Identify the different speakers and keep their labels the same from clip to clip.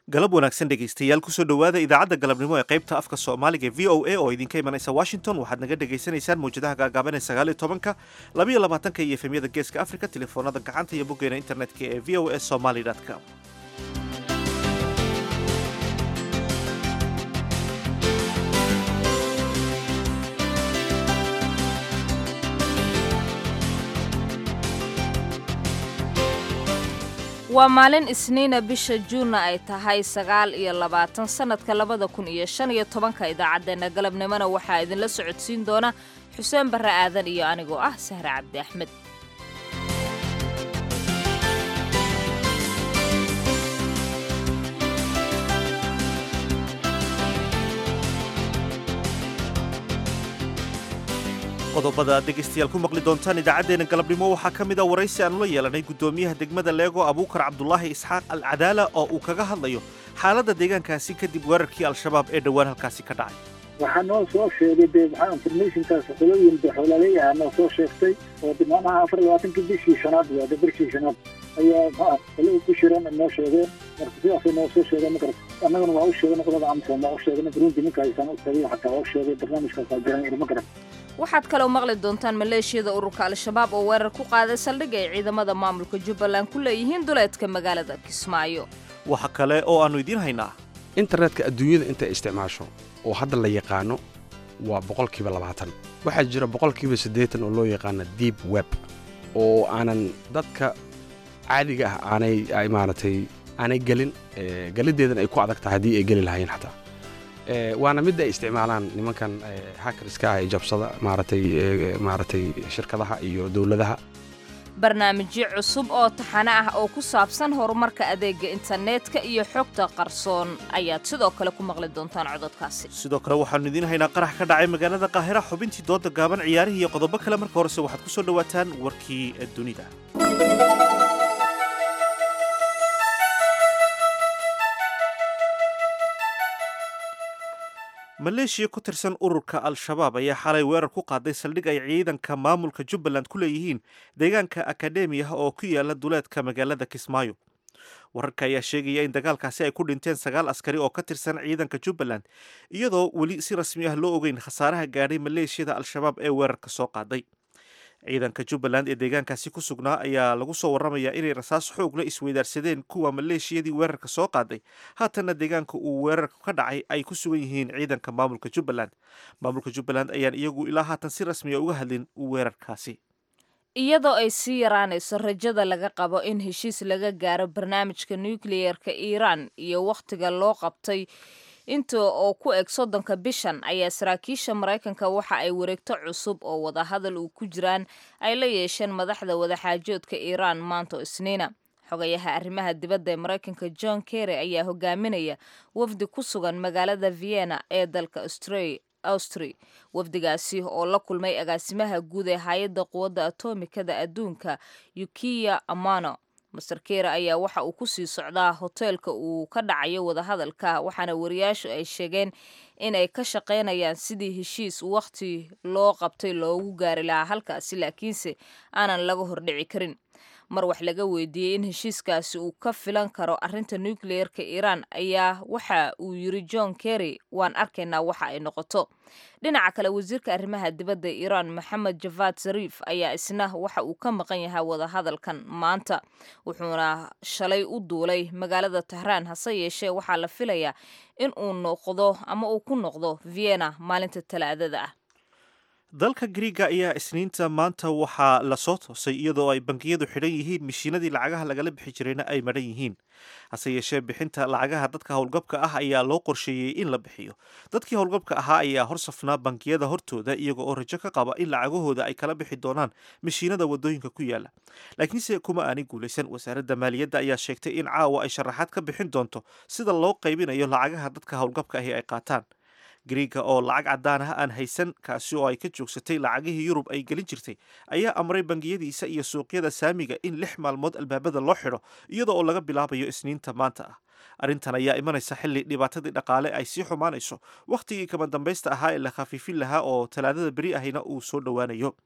Speaker 1: galab wanaagsan dhegaystayaal kusoo dhowaada idaacadda galabnimo ee qaybta afka soomaaliga v o a oo idinka imanaysa washington waxaad naga dhagaysanaysaan mawjadaha gaagaaban ee sagaal iyo tobanka labayo labaatanka iyo efemyada geeska africa telefoonada gacanta iyo boggeena internetka ee v o a somaly com
Speaker 2: waa maalin isniina bisha juunna ay tahay sagaal iyo labaatan sannadka labada kun iyo shan iyo tobanka idaacaddeenna galabnimona waxaa idinla socodsiin doona xuseen barre aadan iyo anigoo ah sahre cabdi axmed
Speaker 1: qodobada aad dhegaystayaal ku maqli doontaan idaacaddeenna galabnimo waxaa ka mid a waraysi aanu la yeelanay guddoomiyaha degmada leego abuukar cabdulaahi isxaaq al cadaala oo uu kaga hadlayo xaaladda deegaankaasi kadib weerarkii al-shabaab ee dhowaan halkaasi ka dhacay
Speaker 3: waxaa noo soo sheegay dee maxaa informationkaas qolooyin xoolaaley ah noo soo sheegtay oo macnaha afar iyo labaatankii bishii shanaad waa de bishii shanaad ayaa maxaa qolo ku shiran noo sheegeen marka sidaasay noo soo sheegeen ma garata annagana waa u sheegay qolada amsom waa u sheegay burundi ninka haysaan u tagay xataa waa u sheegay barnaamijkaasaa jiran ma garata
Speaker 2: waxaad kaloo maqli doontaan maleeshiyada ururka al-shabaab oo weerar ku qaaday saldhig ay ciidamada maamulka jubbaland ku leeyihiin duleedka magaalada kismaayo
Speaker 1: waxa kale oo aannu idiin haynaa
Speaker 4: internetka adduunyada intay isticmaasho oo hadda la yaqaano waa boqolkiiba labaatan waxaa jira boqolkiiba siddeetan oo loo yaqaana deep web oo aanan dadka caadiga ah aanay maaragtay aanay gelin geliddeedan ay ku adag tahay haddii ay geli lahaayeen xataa waana midda ay isticmaalaan nimankan hakarska ah ee jabsada maaragtay maaragtay shirkadaha iyo dowladaha
Speaker 2: barnaamijyo cusub oo taxane ah oo ku saabsan horumarka adeega internetka iyo xogta qarsoon ayaad sidoo kale ku maqli doontaan cododkaasi
Speaker 1: sidoo kale waxaannu idiin haynaa qarax ka dhacay magaalada qaahira xubintii dooda gaaban ciyaarihii iyo qodobo kale marka horese waxaad ku soo dhowaataan warkii dunida maleeshiya ku tirsan ururka al-shabaab ayaa xalay weerar ku qaaday saldhig ay ciidanka maamulka jubbaland ku leeyihiin deegaanka akademiyaha oo ku yaala duleedka magaalada kismaayo wararka ayaa sheegaya in dagaalkaasi ay ku dhinteen sagaal askari oo ka tirsan ciidanka jubbaland iyadoo weli si rasmi ah loo ogeyn khasaaraha gaadhay maleeshiyada al-shabaab ee weerarka soo qaaday ciidanka jubbaland ee deegaankaasi ku sugnaa ayaa lagu soo warramayaa inay rasaas xoog la isweydaarsadeen kuwa maleeshiyadii weerarka soo qaaday haatanna deegaanka uu weerarka ka dhacay ay ku sugan yihiin ciidanka maamulka jubbaland maamulka jubbaland ayaan iyagu ilaa haatan si rasmiya uga hadlin weerarkaasi
Speaker 2: iyadoo ay sii yaraanayso rajada laga qabo in heshiis laga gaaro barnaamijka nukliyeerka iiraan iyo wakhtiga loo qabtay inta oo ku eg soddonka bishan ayaa saraakiisha maraykanka waxa ay wareegto cusub oo wadahadal uu ku jiraan ay la yeesheen madaxda wadaxaajoodka iiraan maanta isniina xogayaha arrimaha dibadda ee maraykanka john kerry ayaa hogaaminaya wafdi ku sugan magaalada vienna ee dalka austri wafdigaasi oo la kulmay agaasimaha guud ee hay-adda quwadda atomikada adduunka yukiya amano master kere ayaa waxa uu ku sii socdaa hoteelka uu ka dhacayo wadahadalka waxaana wariyaashu ay sheegeen inay ka shaqaynayaan sidii heshiis wakhti loo qabtay loogu gaari lahaa halkaasi laakiinse aanan laga hordhici karin mar wax laga weydiiyey in heshiiskaasi uu ka filan karo arrinta nukliyeerka iiraan ayaa waxa uu yiri john kerry waan arkaynaa waxa ay noqoto dhinaca kale wasiirka arrimaha dibadda iiraan maxamed javad zariif ayaa isna waxa uu ka maqan yahay wadahadalkan maanta wuxuuna shalay u duulay magaalada tahraan hase yeeshee waxaa la filayaa in uu noqdo ama uu ku noqdo vienna maalinta talaadada ah
Speaker 1: dalka griiga ayaa isniinta maanta waxaa la soo toosay iyadoo ay bangiyadu xidhan yihiin mishiinadii lacagaha lagala bixi jirayna ay madhan yihiin hase yeeshee bixinta lacagaha dadka howlgabka ah ayaa loo qorsheeyey in la bixiyo dadkii howlgabka ahaa ayaa hor safnaa bangiyada hortooda iyaga oo rajo ka qaba in lacagahooda ay kala bixi doonaan mishiinada wadooyinka ku yaala laakiinse kuma aanay guulaysan wasaaradda maaliyadda ayaa sheegtay in caawa ay sharaxaad ka bixin doonto sida loo qaybinayo lacagaha dadka howlgabka ahi ay qaataan griiga oo lacag caddaan ah aan haysan kaasi oo ay ka joogsatay lacagihii yurub ay gelin jirtay ayaa amray bangiyadiisa iyo suuqyada saamiga in lix maalmood albaabada loo xidho iyada oo laga bilaabayo isniinta maanta ah arrintan ayaa imanaysa xilli dhibaatadii dhaqaale ay sii xumaanayso wakhtigii kama dambaysta ahaa ee la khafiifin lahaa oo talaadada beri ahina uu soo dhowaanayo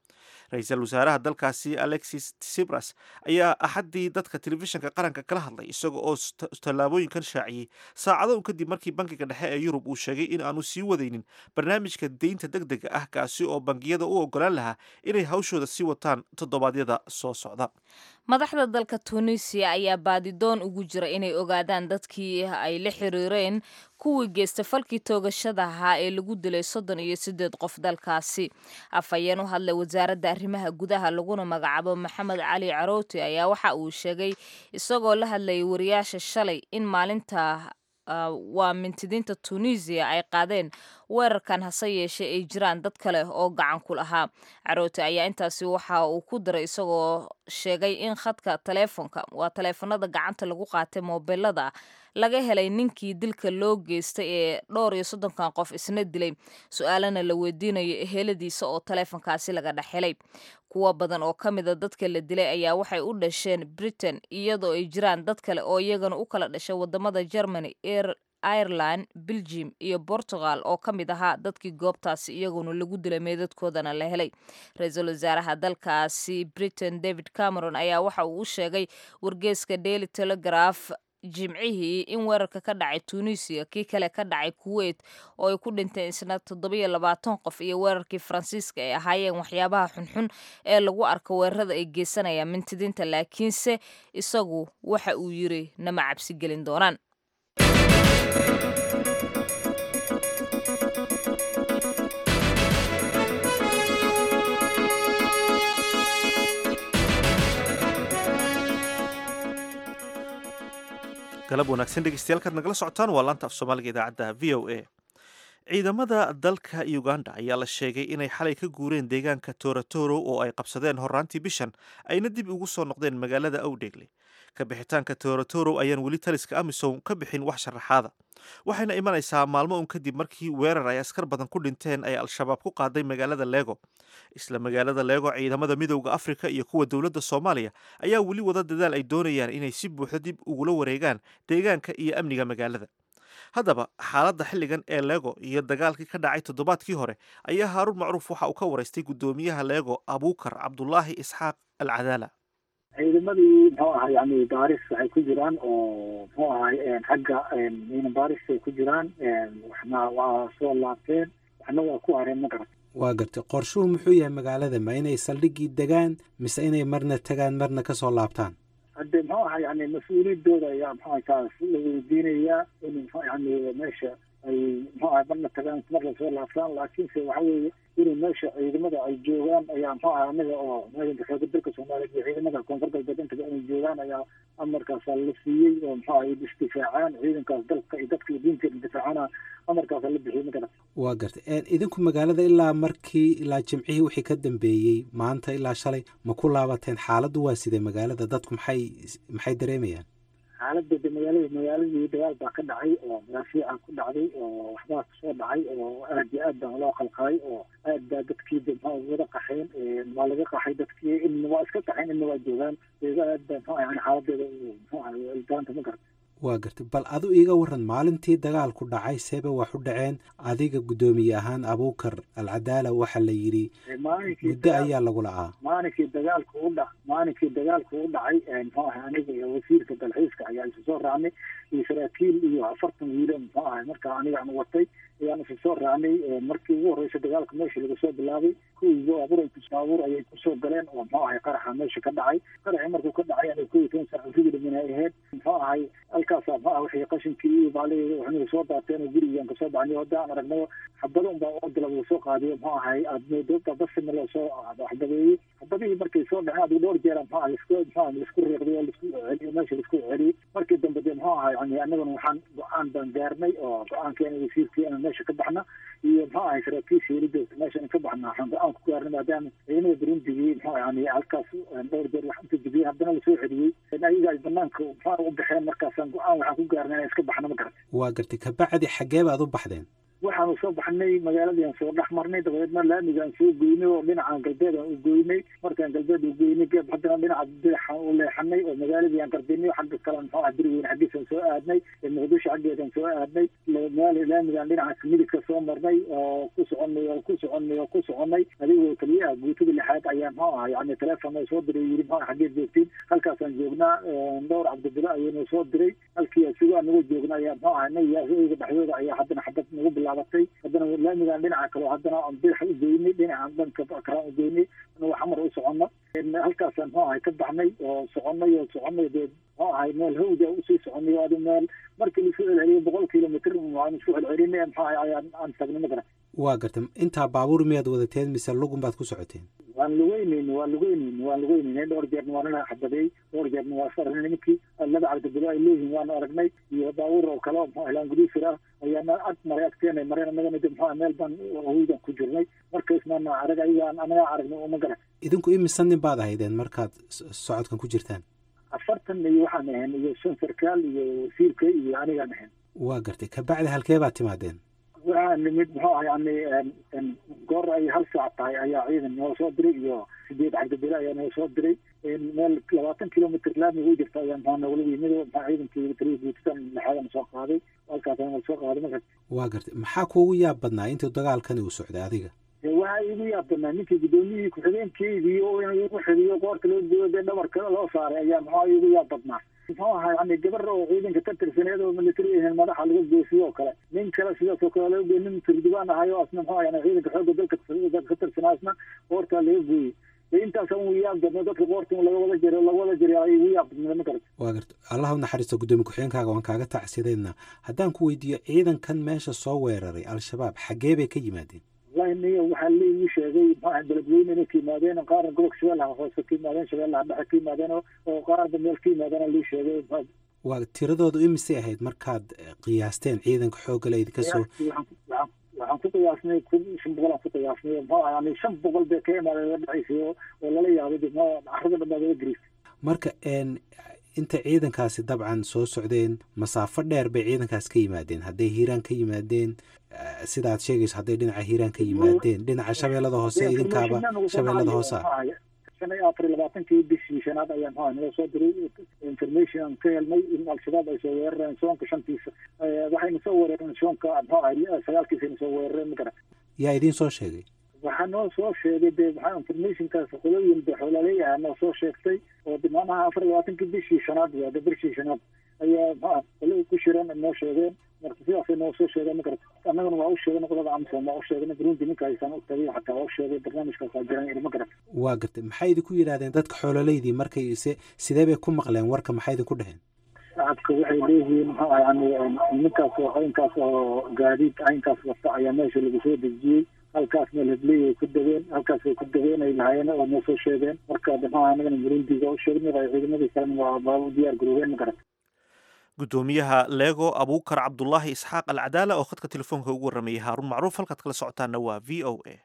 Speaker 1: ra-iisul wasaaraha dalkaasi alexis tsibras ayaa axaddii dadka telefishinka qaranka kala hadlay isaga oo tallaabooyinkan shaaciyey saacado un kadib markii bankiga dhexe ee yurub uu sheegay in aanu sii wadaynin barnaamijka deynta deg dega ah kaasi oo bangiyada u ogolaan lahaa inay hawshooda sii wataan toddobaadyada soo socda
Speaker 2: madaxda dalka tunisiya ayaa baadidoon ugu jira inay ogaadaan dadkii ay la xiriireen kuwii geystay falkii toogashada ahaa ee lagu dilay soddon iyo siddeed qof dalkaasi afhayeen u hadlay wasaaradda arrimaha gudaha laguna magacaabo maxamed cali carooti ayaa waxa uu sheegay isagoo la hadlayay wariyaasha shalay in maalinta waa mintidiinta tunisiya ay qaadeen weerarkan hase yeeshee ay jiraan dad kale oo gacan ku lahaa caroote ayaa intaasi waxa uu ku daray isagoo sheegay in khadka taleefonka waa taleefanada gacanta lagu qaatay moobilada laga helay ninkii dilka loo geystay ee dhowr iyo soddonkan qof isna dilay su-aalana la weydiinayo eheladiisa oo taleefonkaasi laga dhex helay kuwo badan oo ka mida dadka la dilay ayaa waxay u dhasheen britain iyadoo ay jiraan dad kale oo iyagana u kala dhashay wadamada germany ireland belgium iyo portugal oo ka mid ahaa dadkii goobtaasi iyaguna lagu dilay meedadkoodana la helay ra-iisul wasaaraha dalkaasi britain david cameron ayaa waxa uu u sheegay wargeeska daily telegraph jimcihii in weerarka ka dhacay tunisiya kii kale ka dhacay kuwait oo ay ku dhinteen isna toddobiyo labaatan qof iyo weerarkii faransiiska ay ahaayeen waxyaabaha xunxun ee lagu arko weerarada ay geysanayaan mintidiinta laakiinse isagu waxa uu yiri nama cabsi gelin doonaan
Speaker 1: galab wanaagsan dhegeystayaal kaad nagala socotaan waa laanta af soomaaliga idaacadda v o a ciidamada dalka uganda ayaa la sheegay inay xalay ka guureen deegaanka toratoro oo ay qabsadeen horaantii bishan ayna dib ugu soo noqdeen magaalada awdheegle ka bixitaanka toratoro ayaan weli taliska amisom ka bixin wax sharaxaada waxayna imanaysaa maalmo un kadib markii weerar ay askar badan ku dhinteen ay al-shabaab ku qaaday magaalada leego isla magaalada leego ciidamada midowda afrika iyo kuwa dowladda soomaaliya ayaa weli wada dadaal ay doonayaan inay si buuxda dib ugula wareegaan deegaanka iyo amniga magaalada haddaba xaaladda xilligan ee leego iyo dagaalkii ka dhacay toddobaadkii hore ayaa haaruun macruuf waxa uu ka waraystay guddoomiyaha leego abuukar cabdulaahi isxaaq al cadaala
Speaker 3: ciidamadii muxuu ahay yani baaris waxay ku jiraan oo muxuu ahay xagga ciidan baaris ay ku jiraan waxna waa soo laabteen waxna waa ku hareen ma garat
Speaker 5: waa gartay qorshuhu muxuu yahay magaalada ma inay saldhiggii degaan mise inay marna tagaan marna ka soo laabtaan
Speaker 3: hadde muxuu ahay yani mas-uuliyadooda ayaa muxuu ahay taas la weydiinayaa in muxuu yani meesha ay muxuu ahay marna tagaan marna soo laabtaan laakiinse waxa weeye inay meesha ciidamada ay joogaan ayaa muxuu ahay anaga oo ciidanka xooga dalka soomaaliya iyo ciidamada koonfur galbeed intaba inay joogaan ayaa amarkaasa la siiyey oo muxuu ahay isdifaacaan ciidankaas dalka iyo dadka iyo diinteeda difaacana amarkaasa la bixiyey ma garat
Speaker 5: waa gartay idinku magaalada ilaa markii ilaa jimcihii wixii ka dambeeyey maanta ilaa shalay ma ku laabateen xaaladdu waa sidee magaalada dadku maxay maxay dareemayaan
Speaker 3: xaaladda de magaalada magaaladii dagaal baa ka dhacay oo maraafiica ku dhacday oo waxbaa kasoo dhacay oo aad iyo aad baa loo qalqalay oo aad baa dadkii de muxuu wada qaxeen waa laga qaxay dadkii inna waa iska qaxeen inna waa joogaan eega aad baa muxuu yani xaaladeeda muxuu ahay daanta ma garata
Speaker 5: waa gartay bal adu iiga waran maalintii dagaalku dhacay seeba wax u dhaceen adiga guddoomiye ahaan abuukar alcadaala waxaa la yidhi muddo ayaa lagu lacaa
Speaker 3: maalinkii dagaalku u dha maalinkii dagaalku u dhacay muxuu ahay aniga iyo wasiirka dalxiiska ayaa isu soo raacnay iyo saraakiil iyo afartan wiilo muxuu ahay marka aniga aan watay ayaan isu soo raacnay markii ugu horreysa dagaalka meesha laga soo bilaabay kuwii baabuur baabuur ayay kusoo galeen oo muxuu ahay qaraxa meesha ka dhacay qaraxii markuu ka dhacay aniga kow iyo toban saac urigi dhimin ay ahayd muxuu ahay halkaasa muxuu ah wixii qashinkii iyo baali waxnaga soo daateen oo gurigaan kasoo baxnay oo hadda aan aragno xabado unbaa oo dila lagu soo qaadiyo muxuu ahay aad doobta basina loo soo xabadeeyey xabadihii markay soo dhaceen adigu dhowr jeera muxuu ah lisku muxuu ah lisku riiqday oo lisku celiyo meesha lisku celiyey markii dambe de muxuu ahay yani annaguna waxaan go-aan baan gaarnay oo go-aankeena wasiirkii inaan meesha ka baxna iyo muxuu ahay saraakiisha yelidoota meesha in ka baxna waxaan go-aan ku gaarnay maadaama ciidamada burundigii muxuu yani halkaas dhowr jeer wax inta jibiyey haddana lasoo celiyey ayaga ay banaanka muxuu u baxeen markaasaan go-aan waxaan ku gaarnay inaan iska baxna ma garata
Speaker 5: waa gartay kabacdi xaggee baad u baxdeen
Speaker 3: waxaanu soo baxnay magaaladiiaan soo dhex marnay dabadeedna laamigaan soo goynay oo dhinacan galbeed aan u goynay markaan galbeed u goynay geeb haddana dhinaca bidixaan u leexanay oo magaaladii aan qardinay xagga kale muxuu ah beriweyne xaggiisaan soo aadnay muqdisho xaggeedaan soo aadnay laamigaan dhinaca midigka soo marnay oo ku soconay oo ku soconay oo ku soconay adigoo keliya ah guutada lixaad ayaa muxuu ah yani teleefon oo soo diray yiri muxuu xaggeed joogtiin halkaasaan joognaa dhowr cabdibilo ayaynu soo diray halkii isugu anagoo joogna ayaa muxuu ah nayaga dhexdooda ayaa haddana xabad nagu bilaabatay haddana laamigaan dhinaca kale haddana aan bidax u goynay dhinacan dhanka kale u goynay anagoo xamar u socono halkaasaan muxuu ahay ka baxnay oo soconay oo soconay dee muxuu ahay meel hawda usii soconay adi meel markii laisku celceliyay boqol kilomitr aan isku celcelinay muxuu ahay ayaan aan tagnay magara
Speaker 5: waa gartay intaa baabuur miyaad wadateen mise lugun baad ku socoteen
Speaker 3: waan lugeynayni waan lugeynayni waan lugeynayni dhowr jeerna waa nala xabadeey dhowr jeerna waa sarnay nimankii laba cabdibilo ay leeyihiin waanu aragnay iyo baabuur oo kale muxuu helaan gudiisir ah ayaana ag maray agteenay mareen anagana de muxuu meel baan hawdan ku jirnay markaismaana arag ayagaan anagaa aragnay uma garan
Speaker 5: idinku imisa nin baad ahaydeen markaad socodkan ku jirtaan
Speaker 3: afartan iyo waxaan ahayn iyo shan sarkaal iyo wasiirka iyo anigaan ahayn
Speaker 5: waa gartay kabacdi halkee baad timaadeen
Speaker 3: waxaa nimid muxuu ah yani goor ay hal saac tahay ayaa ciidan noo soo diray iyo sideed cabdibile ayaa noo soo diray meel labaatan kilomitr laamiga u jirta ayaa maxaa nogala yimid maxaa ciidankii taliya guutada lexaadana soo qaaday halkaasana soo qaaday marka
Speaker 5: waa gartay maxaa kuugu yaab badnaa intii dagaalkani uu socday adiga
Speaker 3: waxaa igu yaab badnaa ninkii guddoomiyihii ku-xigeenkeydii oo in igu xidiyo qoorta loo gooyo dee dhabarka loo saaray ayaa maxaa igu yaab badnaa muxuu ahaa yani gabar oo ciidanka ka tirsaneed oo military ahayn madaxa laga goosiyo oo kale nin kale sidaas oo kale laga gooy nin turjubaan ahay oo asna muxuu yani ciidanka xoogga dalka ka tirsanaa asna qoortaa laga gooyey intaas ugu yaab badna dadka qoorta laga wada jiro laga wada jiray ay igu yaab badnaa ma garata
Speaker 5: waa garta allah u naxariisto guddoomiye ku-xigeenkaaga waan kaaga tacsideedna haddaan ku weydiiyo ciidankan meesha soo weeraray al-shabaab xaggee bay ka yimaadeen
Speaker 3: wallahi niyo waxaa laiguu sheegay maxaa beledweyne inay ka yimaadeen qaarna gobolka shabeellaha hoose ka yimaadeen shabeellaha dhexe ka yimaadeen oo qaarba meel ka yimaadeen lii sheegay
Speaker 5: waa tiradoodu imisay ahayd markaad qiyaasteen ciidanka xoogga la idinka soo
Speaker 3: waxaan ku qiyaasnay kun shan boqol aan ku qiyaasnay muxuu yani shan boqol bay ka imaadeen dhexaysay oo lala yaabay de carrada dhan baa laga gariistay
Speaker 5: marka inta ciidankaasi dabcan soo socdeen masaafo dheer bay ciidankaas ka yimaadeen hadday hiiraan ka yimaadeen sida aad sheegayso hadday dhinaca hiiraan ka yimaadeen dhinaca shabeellada hoose idinkaaba shabeellada hoose ah
Speaker 3: shan iyo afar iyo labaatankii bishii shanaad ayaa maxaa nala soo diray information aan ka helnay in al-shabaab ay soo weerareen soonka shantiisa waxayna soo weerareen soonka maxaa ahay sagaalkiisayna soo weerareen ma garan
Speaker 5: yaa idiin soo sheegay
Speaker 3: waxaa noo soo sheegay de maxaa informationkaas qolooyin de xoolaleeyaha noo soo sheegtay oo de macnaha afar iyo labaatankii bishii shanaad waa de bishii shanaad ayaa maxaa qolo ku shiran noo sheegeen marka sidaasay noo soo sheegeen ma garata annagana waa u sheegay qolada amsom waa u sheegay burundi ninka haysaan u tagay xataa waa u sheegay barnaamijkaasaa jiran ma garata
Speaker 5: waa gartay maxay idinku yidhahdeen dadka xoololeydii markay se sidee bay ku maqleen warka maxay idinku dheheen
Speaker 3: shacabka waxay leeyihiin maxaa yani ninkaas oo aynkaas oo gaadiid aynkaas wata ayaa meesha lagu soo dejiyey halkaas meel hebleey ay ku degeen halkaasay ku degeen ay lahaayeen oo noo soo sheegeen marka maxaa anagana burundiga u sheegnay ciidamadii kalena waa baa u diyaar garoobeen ma garata
Speaker 1: guddoomiyaha leego abuukar cabdulaahi isxaaq alcadaala oo khadka telefoonka ugu warramayay haaruun macruuf halkaad kala socotaana waa v o a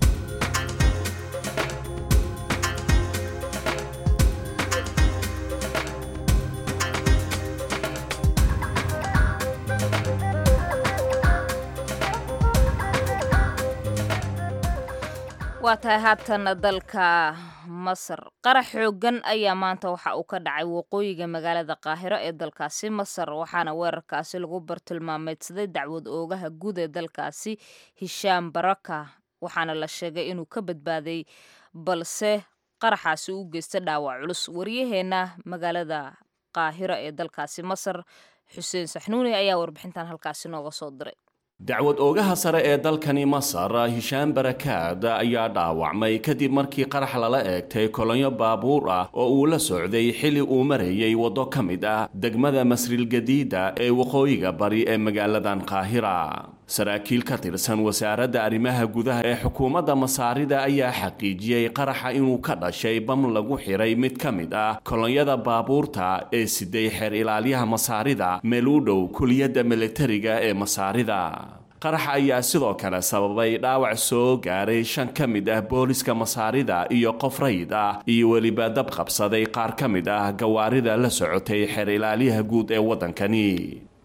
Speaker 2: waa tahay haatan dalka masar qarax xoogan ayaa maanta waxa uu ka dhacay waqooyiga magaalada qaahiro ee dalkaasi masar waxaana weerarkaasi lagu bartilmaameydsaday dacwad oogaha guud ee dalkaasi hishaam baraka waxaana la sheegay inuu ka badbaaday balse qaraxaasi u geystay dhaawac culus waryaheena magaalada qaahiro ee dalkaasi masar xuseen saxnuuni ayaa warbixintan halkaasi nooga soo diray
Speaker 6: dacwad oogaha sare ee dalkani masar hishaan barakaad ayaa dhaawacmay kadib markii qarax lala eegtay kolonyo baabuur ah oo uu la socday xili uu marayay waddo ka mid ah degmada masrilgadiida ee waqooyiga bari ee magaaladan qaahira saraakiil ka tirsan wasaaradda arrimaha gudaha ee xukuumadda masaarida ayaa xaqiijiyey qaraxa inuu ka dhashay bam lagu xiray mid ka mid ah kolonyada baabuurta ee siday xeer ilaalyaha masaarida meel u dhow kuliyadda militariga ee masaarida qaraxa ayaa sidoo kale sababay dhaawac soo gaaray shan ka mid ah booliska masaarida iyo qof rayid ah iyo weliba dab qabsaday qaar ka mid ah gawaarida la socotay xeer ilaalyaha guud ee waddankani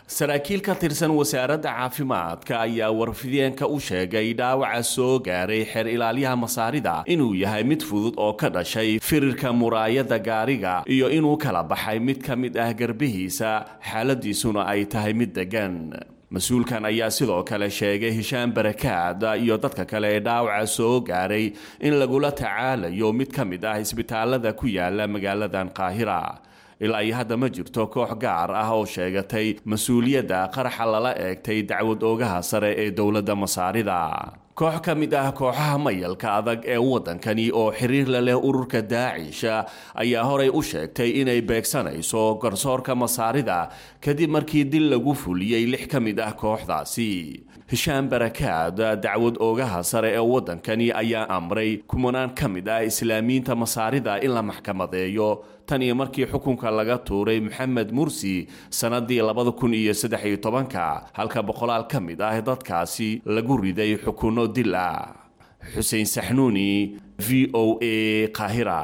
Speaker 6: saraakiil ka tirsan wasaaradda caafimaadka ayaa warfideenka u sheegay dhaawaca soo gaaray xeer ilaalyaha masaarida inuu yahay mid fudud oo ka dhashay firirka muraayadda gaariga iyo inuu kala baxay mid ka mid ah garbihiisa xaaladiisuna ay tahay mid deggan mas-uulkan ayaa sidoo kale sheegay hishaan barakaad iyo dadka kale ee dhaawaca soo gaaray in lagula tacaalayo mid ka mid ah isbitaalada ku yaala magaaladan qaahira ilaa iyo hadda ma jirto koox gaar ah oo sheegatay mas-uuliyadda qaraxa lala eegtay dacwad oogaha sare ee dowladda masaarida koox ka mid ah kooxaha mayalka adag ee waddankani oo xiriir la leh ururka daacish ayaa horay u sheegtay inay beegsanayso garsoorka masaarida kadib markii dil lagu fuliyey lix ka mid ah kooxdaasi hishaan barakaad dacwad oogaha sare ee waddankani ayaa amray kumanaan ka mid ah islaamiyiinta masaarida in la maxkamadeeyo tan iyo markii xukunka laga tuuray maxamed mursi sannadii labada kun iyo saddex iyo tobanka halka boqolaal ka mid ah dadkaasi lagu riday xukunno dil ah xuseen saxnuuni v o a qaahira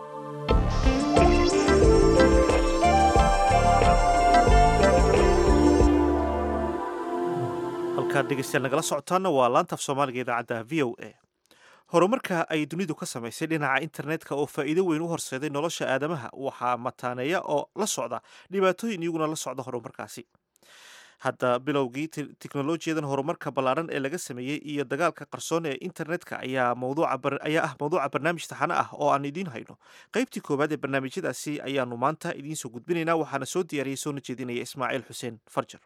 Speaker 1: halkaad dhegeystayaal nagala socotaana waa laantaaf soomaaliga idaacadda v o a horumarka ay dunidu ka samaysay dhinaca internetka oo faa'iido weyn u horseeday nolosha aadamaha waxaa mataaneeya oo la socda dhibaatooyin iyaguna la socda horumarkaasi hadda bilowgii teknolojiyadan horumarka ballaaran ee laga sameeyey iyo dagaalka qarsoon ee internetka ayaa ayaa ah mawduuca barnaamij taxane ah oo aan idiin hayno qaybtii koowaad ee barnaamijyadaasi ayaanu maanta idiin soo gudbinaynaa waxaana soo diyaariyey soona jeedinaya ismaaciil xuseen farjar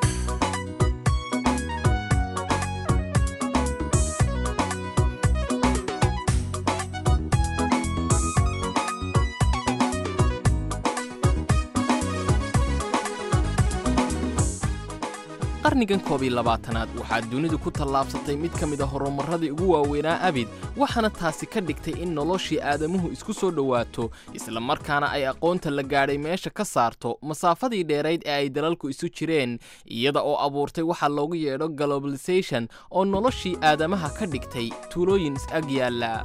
Speaker 7: qarnigan koob iyo labaatanaad waxaa dunidu ku tallaabsatay mid ka mid a horumarradii ugu waaweynaa abid waxaana taasi ka dhigtay in noloshii aadamuhu isku soo dhowaato isla markaana ay aqoonta la gaadhay meesha ka saarto masaafadii dheerayd ee ay dalalku isu jireen iyada oo abuurtay waxaa loogu yeedho globalisation oo noloshii aadamaha ka dhigtay tuulooyin is-ag yaalla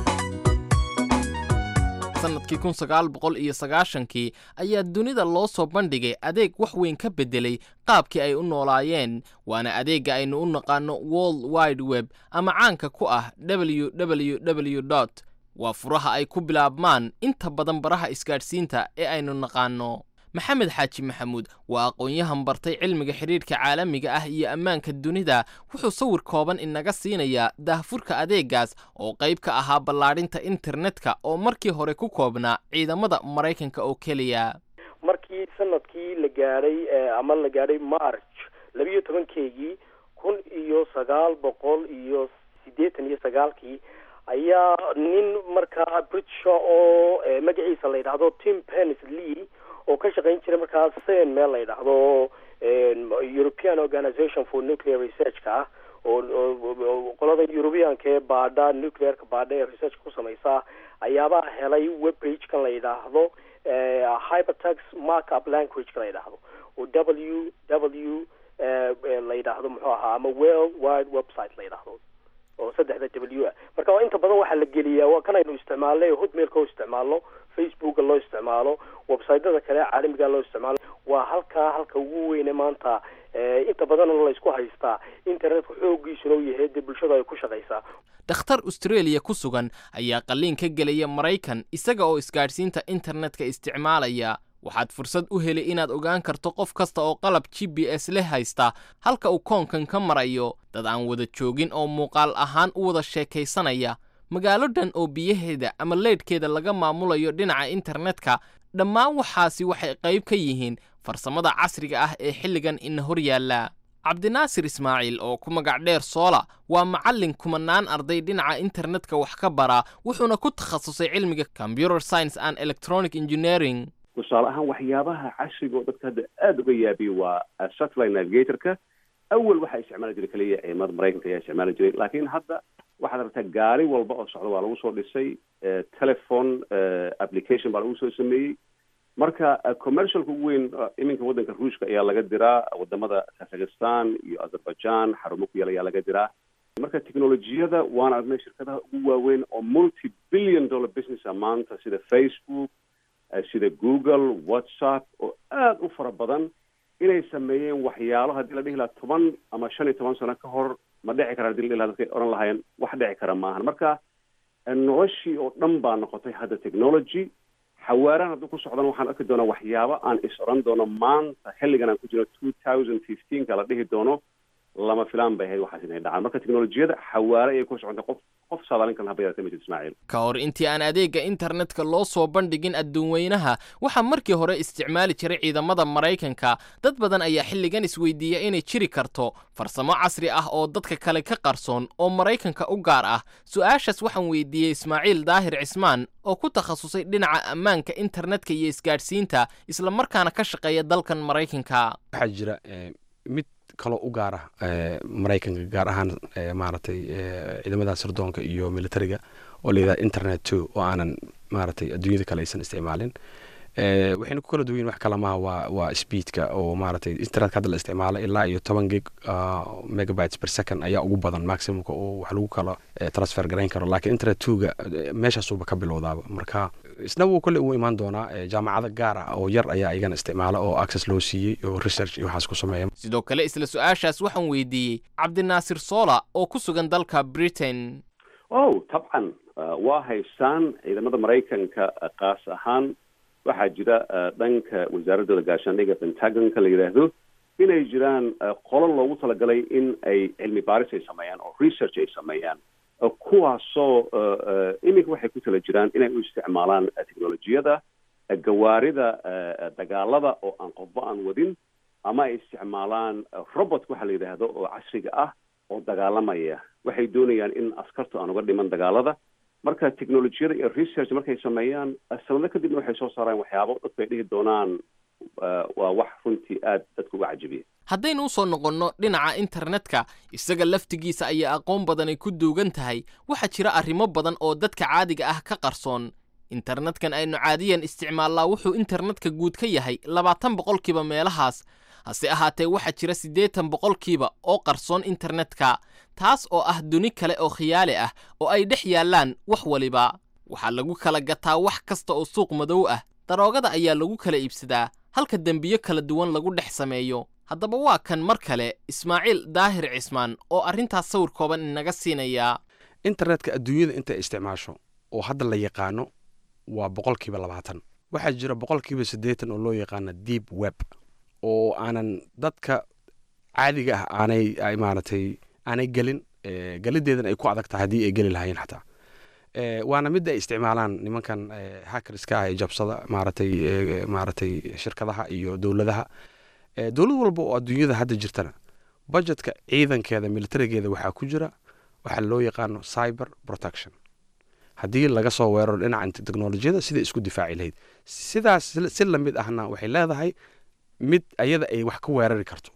Speaker 7: sannadkii kun sagaal boqol iyo sagaashankii ayaa dunida loo soo bandhigay adeeg wax weyn ka beddelay qaabkii ay u noolaayeen waana adeegga aynu u naqaanno world wide web ama caanka ku ah w w w dot waa furaha ay ku bilaabmaan inta badan baraha isgaadhsiinta ee aynu naqaanno maxamed xaaji maxamuud waa aqoon-yahan bartay cilmiga xidhiidhka caalamiga ah iyo ammaanka dunida wuxuu sawir kooban inaga siinayaa daahfurka adeeggaas oo qayb ka ahaa ballaadhinta internetka oo markii hore ku koobnaa ciidamada maraykanka oo keliya
Speaker 8: markii sanadkii la gaadhay ama la gaadhay march labiiyo tobankeygii kun iyo sagaal boqol iyo siddeetan iyo sagaalkii ayaa nin markaa britisha oo magaciisa la yidhaahdo tim penis lee oo ka shaqayn jiray markaas sen meel la yidhaahdo european organization for nuclear researchka ah oo qolada europeanka ee baadha nuclearka baadha ee researchka ku samaysa ayaabaa helay web page kan la yidhaahdo hypertex markup languageka la yidhaahdo oo w w la yidhaahdo muxuu ahaa ama world wide website la yidhaahdo oo saddexda w ah marka waa inta badan waxaa la geliyaa waa kan aynu isticmaalnay hotmailka oo isticmaalno facebooka loo isticmaalo websiteyada kale caalamiga loo isticmaalo waa halkaa halka ugu weyne maanta inta badanna laysku haystaa internetka xoogiisuna u yahay dee bulshada ay ku shaqaysaa
Speaker 7: dhakhtar australia ku sugan ayaa qalliin ka gelaya maraykan isaga oo isgaadhsiinta internetka isticmaalaya waxaad fursad u heli inaad ogaan karto qof kasta oo qalab g b s leh haysta halka uu koonkan ka marayo dad aan wada joogin oo muuqaal ahaan u wada sheekaysanaya magaalo dhan oo biyaheeda ama leydhkeeda laga maamulayo dhinaca internetka dhammaan waxaasi waxay qayb ka yihiin farsamada casriga ah ee xilligan ina hor yaalla cabdinaasir ismaaciil oo ku magac dheer soola waa macallin kumanaan arday dhinaca internetka wax ka bara wuxuuna ku takhasusay cilmiga computer science and electronic engineering
Speaker 9: tusaale ahaan waxyaabaha casriga oo dadka hadda aada uga yaabiya waa satellite navigatorka awal waxaa isticmaali jiray keliya ciidamada maraykanka ayaa isticmaali jiray laakiin hadda waxaad aragtaa gaari walba oo socda waa lagu soo dhisay telephone application baa lagu soo sameeyey marka commercialka ugu weyn iminka waddanka ruushka ayaa laga diraa wadamada kazakhstan iyo azerbaijan xarumo ku yaal ayaa laga diraa marka technolojiyada waan aragnay shirkadaha ugu waaweyn oo multi billion dollar businessa maanta sida facebook sida google whatsapp oo aada u fara badan inay sameeyeen waxyaalo haddii la dhihi lahaa toban ama shan iyo toban sano ka hor ma dhici kara hadii la dhihi lahaa dadkay odhan lahaayeen wax dhici kara maahan marka noloshii oo dhan baa noqotay hadda technology xawaaraan hadduu ku socdana waxaan arki doonaa waxyaabo aan is odhan doono maanta xilligan aan ku jiro two thousand fifteenka la dhihi doono lama filaan bay ahayd waxaas inay dhacaan marka teknolojiyada xawaare ayay ku socotay qof qof saadaalin kale haba yaratay majid ismaaciil
Speaker 7: ka hor intii aan adeegga internetka loo soo bandhigin adduunweynaha waxaa markii hore isticmaali jiray ciidamada maraykanka dad badan ayaa xilligan isweydiiya inay jiri karto farsamo casri ah oo dadka kale ka qarsoon oo maraykanka u gaar ah su-aashaas waxaan weydiiyey ismaaciil daahir cismaan oo ku takhasusay dhinaca ammaanka internetka iyo isgaadhsiinta islamarkaana ka shaqeeya dalkan maraykanka
Speaker 4: waxaa jira mid kaloo u gaara maraykanka gaar ahaan maaragtay ciidamada sirdoonka iyo militariga oo layidhaha internet two oo aanan maaragtay adduunyada kale aysan isticmaalin waxayna ku kala duwan yihin wax kale maha waa waa speedka oo maaragtay internetka hadda la isticmaalo ilaa iyo toban gig megabytes per second ayaa ugu badan maximumka oo wax lagu kala transfer garayn karo laakiin internet twoga meeshaasuba ka bilowdaaba marka isna wuu kolle uu imaan doonaa jaamacado gaar ah oo yar ayaa igana isticmaala oo access loo siiyey oo research iyo waxaas ku sameeya
Speaker 7: sidoo kale isla su-aashaas waxaan weydiiyey cabdinaasir soola oo ku sugan dalka britain
Speaker 9: oh tabcan waa haystaan ciidamada maraykanka kaas ahaan waxaa jira dhanka wasaaradooda gaashaandhiga pentagonka la yidhaahdo inay jiraan qolo loogu talagalay in ay cilmi baaris ay sameeyaan oo research ay sameeyaan kuwaasoo iminka waxay ku tala jiraan inay u isticmaalaan technolojiyada gawaarida dagaalada oo aan qofba aan wadin ama ay isticmaalaan robot waxa la yidhaahdo oo casriga ah oo dagaalamaya waxay doonayaan in askartu aan uga dhiman dagaalada marka technolojiyada iyo research markay sameeyaan sanado kadibna waxay soo saaraan waxyaabo dadku ay dhihi doonaan waa wax runtii aad dadka uga cajabiya
Speaker 7: haddaynu u soo noqonno dhinaca internetka isaga laftigiisa ayaa aqoon badanay ku duugan tahay waxaa jira arrimo badan oo dadka caadiga ah ka qarsoon internetkan aynu caadiyan isticmaallaa wuxuu internetka guud ka yahay labaatan boqolkiiba meelahaas hase ahaatee waxaa jira siddeetan boqolkiiba oo qarsoon internetka taas oo ah duni kale oo khiyaali ah oo ay dhex yaallaan wax waliba waxaa lagu kala gataa wax kasta oo suuq madow ah daroogada ayaa lagu kala iibsadaa halka dembiyo kala duwan lagu dhex sameeyo haddaba waa kan mar kale ismaaciil daahir cismaan oo arrintaas sawir kooban inaga siinaya
Speaker 4: internetka adduunyada intay isticmaasho oo hadda la yaqaano waa boqolkiiba labaatan waxaa jira boqolkiiba siddeetan oo loo yaqaana deep web oo aanan dadka caadiga ah aanay maaragtay aanay gelin gelideedan ay ku adag tahay haddii ay geli lahaayeen xataa waana midda ay isticmaalaan nimankan hackerska ah ee jabsada maaragtay maaragtay shirkadaha iyo dowladaha dowlad walba oo adduunyada hadda jirtana budgetka ciidankeeda militarigeeda waxaa ku jira waxaa loo yaqaano cyber protection haddii laga soo weeraro dhinaca technolojiyada siday isku difaaci lahayd sidaas si lamid ahna waxay leedahay mid ayada ay wax ka weerari karto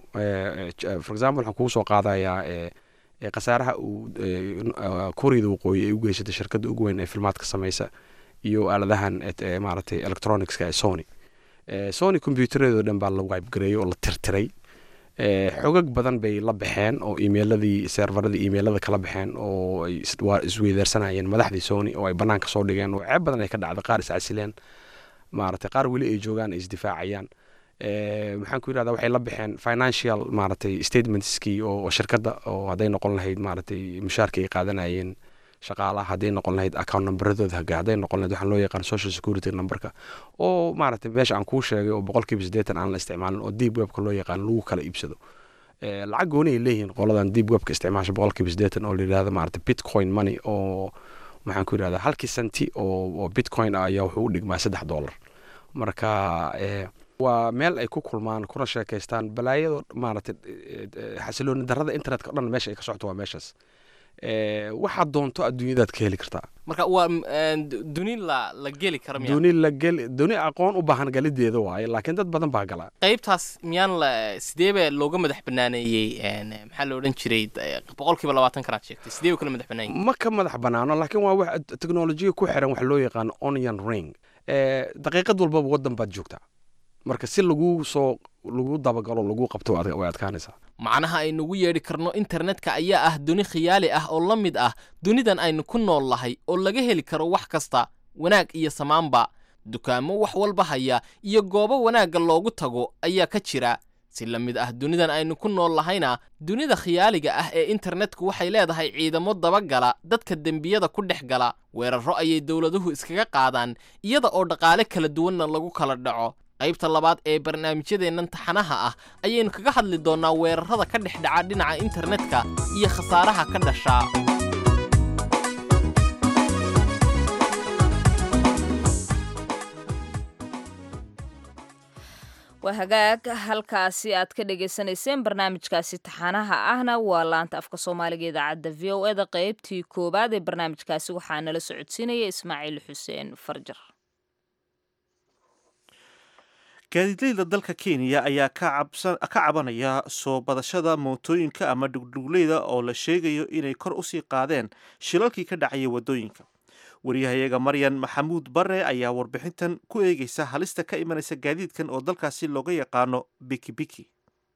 Speaker 4: for example waxaan kugu soo qaadayaa khasaaraha uu kuuriyada waqooyi ay u geysatay shirkadda ugu weyn ee filmaadka sameysa iyo aaladahan maaragtay electronicska ee sony sony combyutereedoo dhan baa la wibegareeyey oo la tirtiray xogag badan bay la baxeen oo emailadii servaradii emailada kala baxeen oo ay isweydaarsanayeen madaxdii sony oo ay banaanka soo dhigeen oo ceeb badan ay ka dhacday qaar iscasileen maaragtay qaar weli ay joogaan ay isdifaacayaan maxaan ku yirahdaa waxay la baxeen financial maaragtay statementskii oo shirkadda oo hadday noqon lahayd maaragtay mushaarka ay qaadanayeen shaqaalaha hadday noqon lahayd account numberadooda haga hadday noqon lahayd waxaan loo yaqaan social security numberka oo maaragtay meesha aan kuu sheegay oo boqolkiiba siddeetan aan la isticmaalin oo deep webka loo yaqaan lagu kala iibsado lacag gooni ay leeyihiin qoladan deep webka isticmaasha boqolkiiba siddeetan oo la yidhahdo maaragtay bitcoin money oo maxaan ku yidhahdaa halkii senti oo bitcoin ah ayaa wuxuu u dhigmaa saddex dollar marka waa meel ay ku kulmaan kuna sheekaystaan balaayado maaragtay xasilooni darrada internetka o dhan meesha ay ka socoto waa meeshaas waxaad doonto adduunyadaad ka heli kartaa
Speaker 7: marka waa duni la la geli kara miya
Speaker 4: duni la geli duni aqoon u baahan galideeda waaye laakiin dad badan baa gala
Speaker 7: qaybtaas miyaan la sideeba looga madax banaaneeyey maxaa la odhan jiray boqolkiiba labaatan kanaad sheegtay sidee u kala madax banaanyey
Speaker 4: ma ka madax banaano laakiin waa wax teknolojiya ku xiran wax loo yaqaano onion ring daqiiqad walbaba waddan baad joogtaa marka si lagu soo lagu dabagalo lagu qabto way adkaanaysaa
Speaker 7: macnaha aynugu yeedhi karno internetka ayaa ah duni khiyaali ah oo la mid ah dunidan aynu ku nool lahay oo laga heli karo wax kasta wanaag iyo samaanba dukaamo wax walba haya iyo goobo wanaagga loogu tago ayaa ka jira si la mid ah dunidan aynu ku nool lahayna dunida khiyaaliga ah ee internetku waxay leedahay ciidamo dabagala dadka dembiyada ku dhex gala weerarro ayay dowladuhu iskaga qaadaan iyada oo dhaqaale kala duwanna lagu kala dhaco qaybta labaad ee barnaamijyadeennan taxanaha ah ayaynu kaga hadli doonnaa weerarrada ka dhex dhaca dhinaca internetka iyo khasaaraha ka dhashaa
Speaker 2: waa hagaag halkaasi aad ka dhagaysanayseen barnaamijkaasi taxanaha ahna waa laanta afka soomaaliga idaacadda v o eda qeybtii koowaad ee barnaamijkaasi waxaa nala socodsiinaya ismaaciil xuseen farjar
Speaker 1: gaadiidleyda dalka kenya ayaa ka cabanaya soo badashada mootooyinka ama dhugdhugleyda oo la sheegayo inay kor usii qaadeen shilalkii ka dhacaya wadooyinka wariyahayaga maryan maxamuud bare ayaa warbixintan ku eegeysa halista ka imanaysa gaadiidkan oo dalkaasi looga yaqaano bikibiki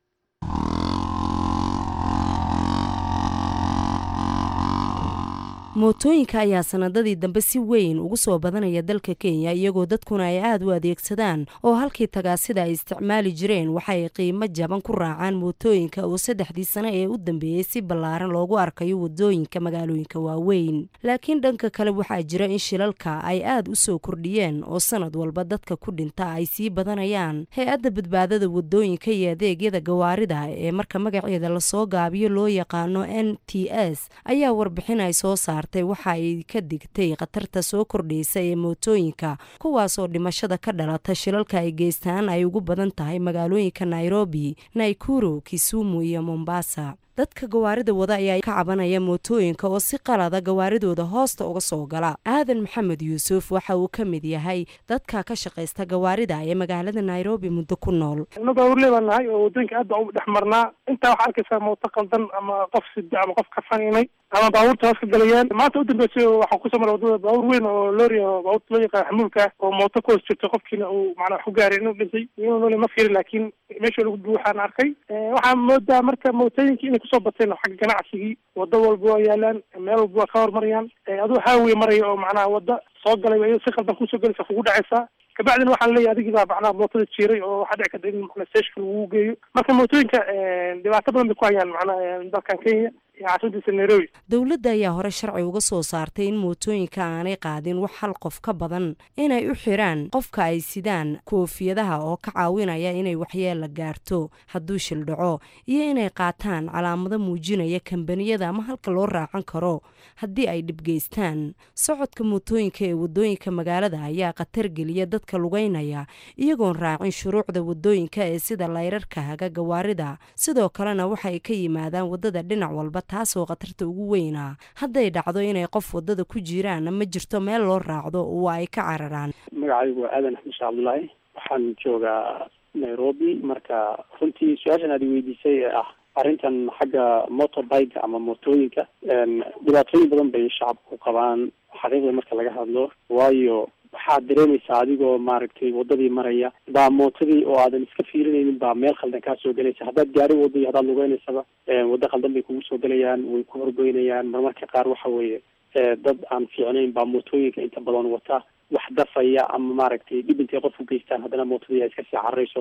Speaker 10: mootooyinka ayaa sanadadii dambe si weyn ugu soo badanaya dalka kenya iyagoo dadkuna ay aada u adeegsadaan oo halkii tagaasida ay isticmaali jireen waxaay qiimo jaban ku raacaan mootooyinka oo saddexdii sano ee u dambeeyey si ballaaran loogu arkayo wadooyinka magaalooyinka waaweyn laakiin dhanka kale waxaa jira in shilalka ay aada u soo kordhiyeen oo sanad walba dadka ku dhinta ay sii badanayaan hay-adda badbaadada wadooyinka iyo adeegyada gawaarida ee marka magaceeda lasoo gaabiyo loo yaqaano n t s ayaa warbixin ay soo saartay waxa ay ka digtay khatarta soo kordhaysa ee mootooyinka kuwaasoo dhimashada ka dhalata shilalka ay geystaan ay ugu badan tahay magaalooyinka nairobi naikuru kisumu iyo mombasa dadka gawaarida wada ayaa ka cabanaya mootooyinka oo si qalada gawaaridooda hoosta uga soo gala aadan maxamed yuusuf waxa uu ka mid yahay dadka ka shaqaysta gawaarida ee magaalada nairobi muddo ku nool
Speaker 11: gawaarle baan nahay oo wadooyinka aad baan u dhex marnaa intaa waxaa arkaysaa mooto qaldan ama qof sida ama qof kafaninay ama baabuurta hoos ka galayaan maanta u dambeysay waxaa kusoo mara wadada baabuur weyn oo loori oo baabuurta loo yaqaan xamuulka oo mooto ku hoos jirto qofkiina uu macnaa wax ku gaaray inuu dhintay inuu nooli ma fiirin laakiin meesha lagu buuxaan arkay waxaa moodaa marka mootooyinka inay kusoo bateen xagga ganacsigii wado walba waa yaalaan meel walba waa ka hormarayaan aduu haawiye maraya oo macnaha wada soo galay iyado si qaldan kusoo gelaysa kugu dhacaysaa kabacdina waxaa laleeyahy adigii baa macnaha mootada jiiray oo waxaa dhici karta in mana stashka lagu geeyo marka mootooyinka dhibaato badan bay ku hayaan macnaha dalkan kenya caasimadiisa nairobi
Speaker 10: dowladda ayaa hore sharci uga soo saartay in mootooyinka aanay qaadin wax hal qof ka badan inay u xiraan qofka ay sidaan koofiyadaha oo ka caawinaya inay waxyeella gaarto hadduu shil dhaco iyo inay qaataan calaamado muujinaya kambaniyada ama halka loo raacan karo haddii ay dhibgeystaan socodka mootooyinka ee wadooyinka magaalada ayaa khatar geliya dadka lugeynaya iyagoon raacin shuruucda wadooyinka ee sida layrarka haga gawaarida sidoo kalena waxay ka yimaadaan wadada dhinac walba taasoo khatarta ugu weynaa hadday dhacdo inay qof wadada ku jiraan ma jirto meel loo raacdo oo ay ka cararaan
Speaker 12: magacaygu waa aadan axmed shee cabdullaahi waxaan joogaa nairobi marka runtii su-aashan aad weydiisay ee ah arrintan xagga motorbike ama mootooyinka dhibaatooyin badan bay shacabku qabaan xaqiiqda marka laga hadlo waayo waxaad dareemaysaa adigoo maaragtay wadadii maraya baa mootadii oo aadan iska fiirinaynin baa meel khaldan kaa soo gelaysa haddaad gaari wado iyo haddaad lugeynaysaa waddo khaldan bay kugu soo gelayaan way ku horgoynayaan marmarka qaar waxa weeye dad aan fiicnayn baa mootooyinka inta badan wata wax dafaya ama maaragtay dhib intay qof u geystaan haddana mootadii ay iska sii cararayso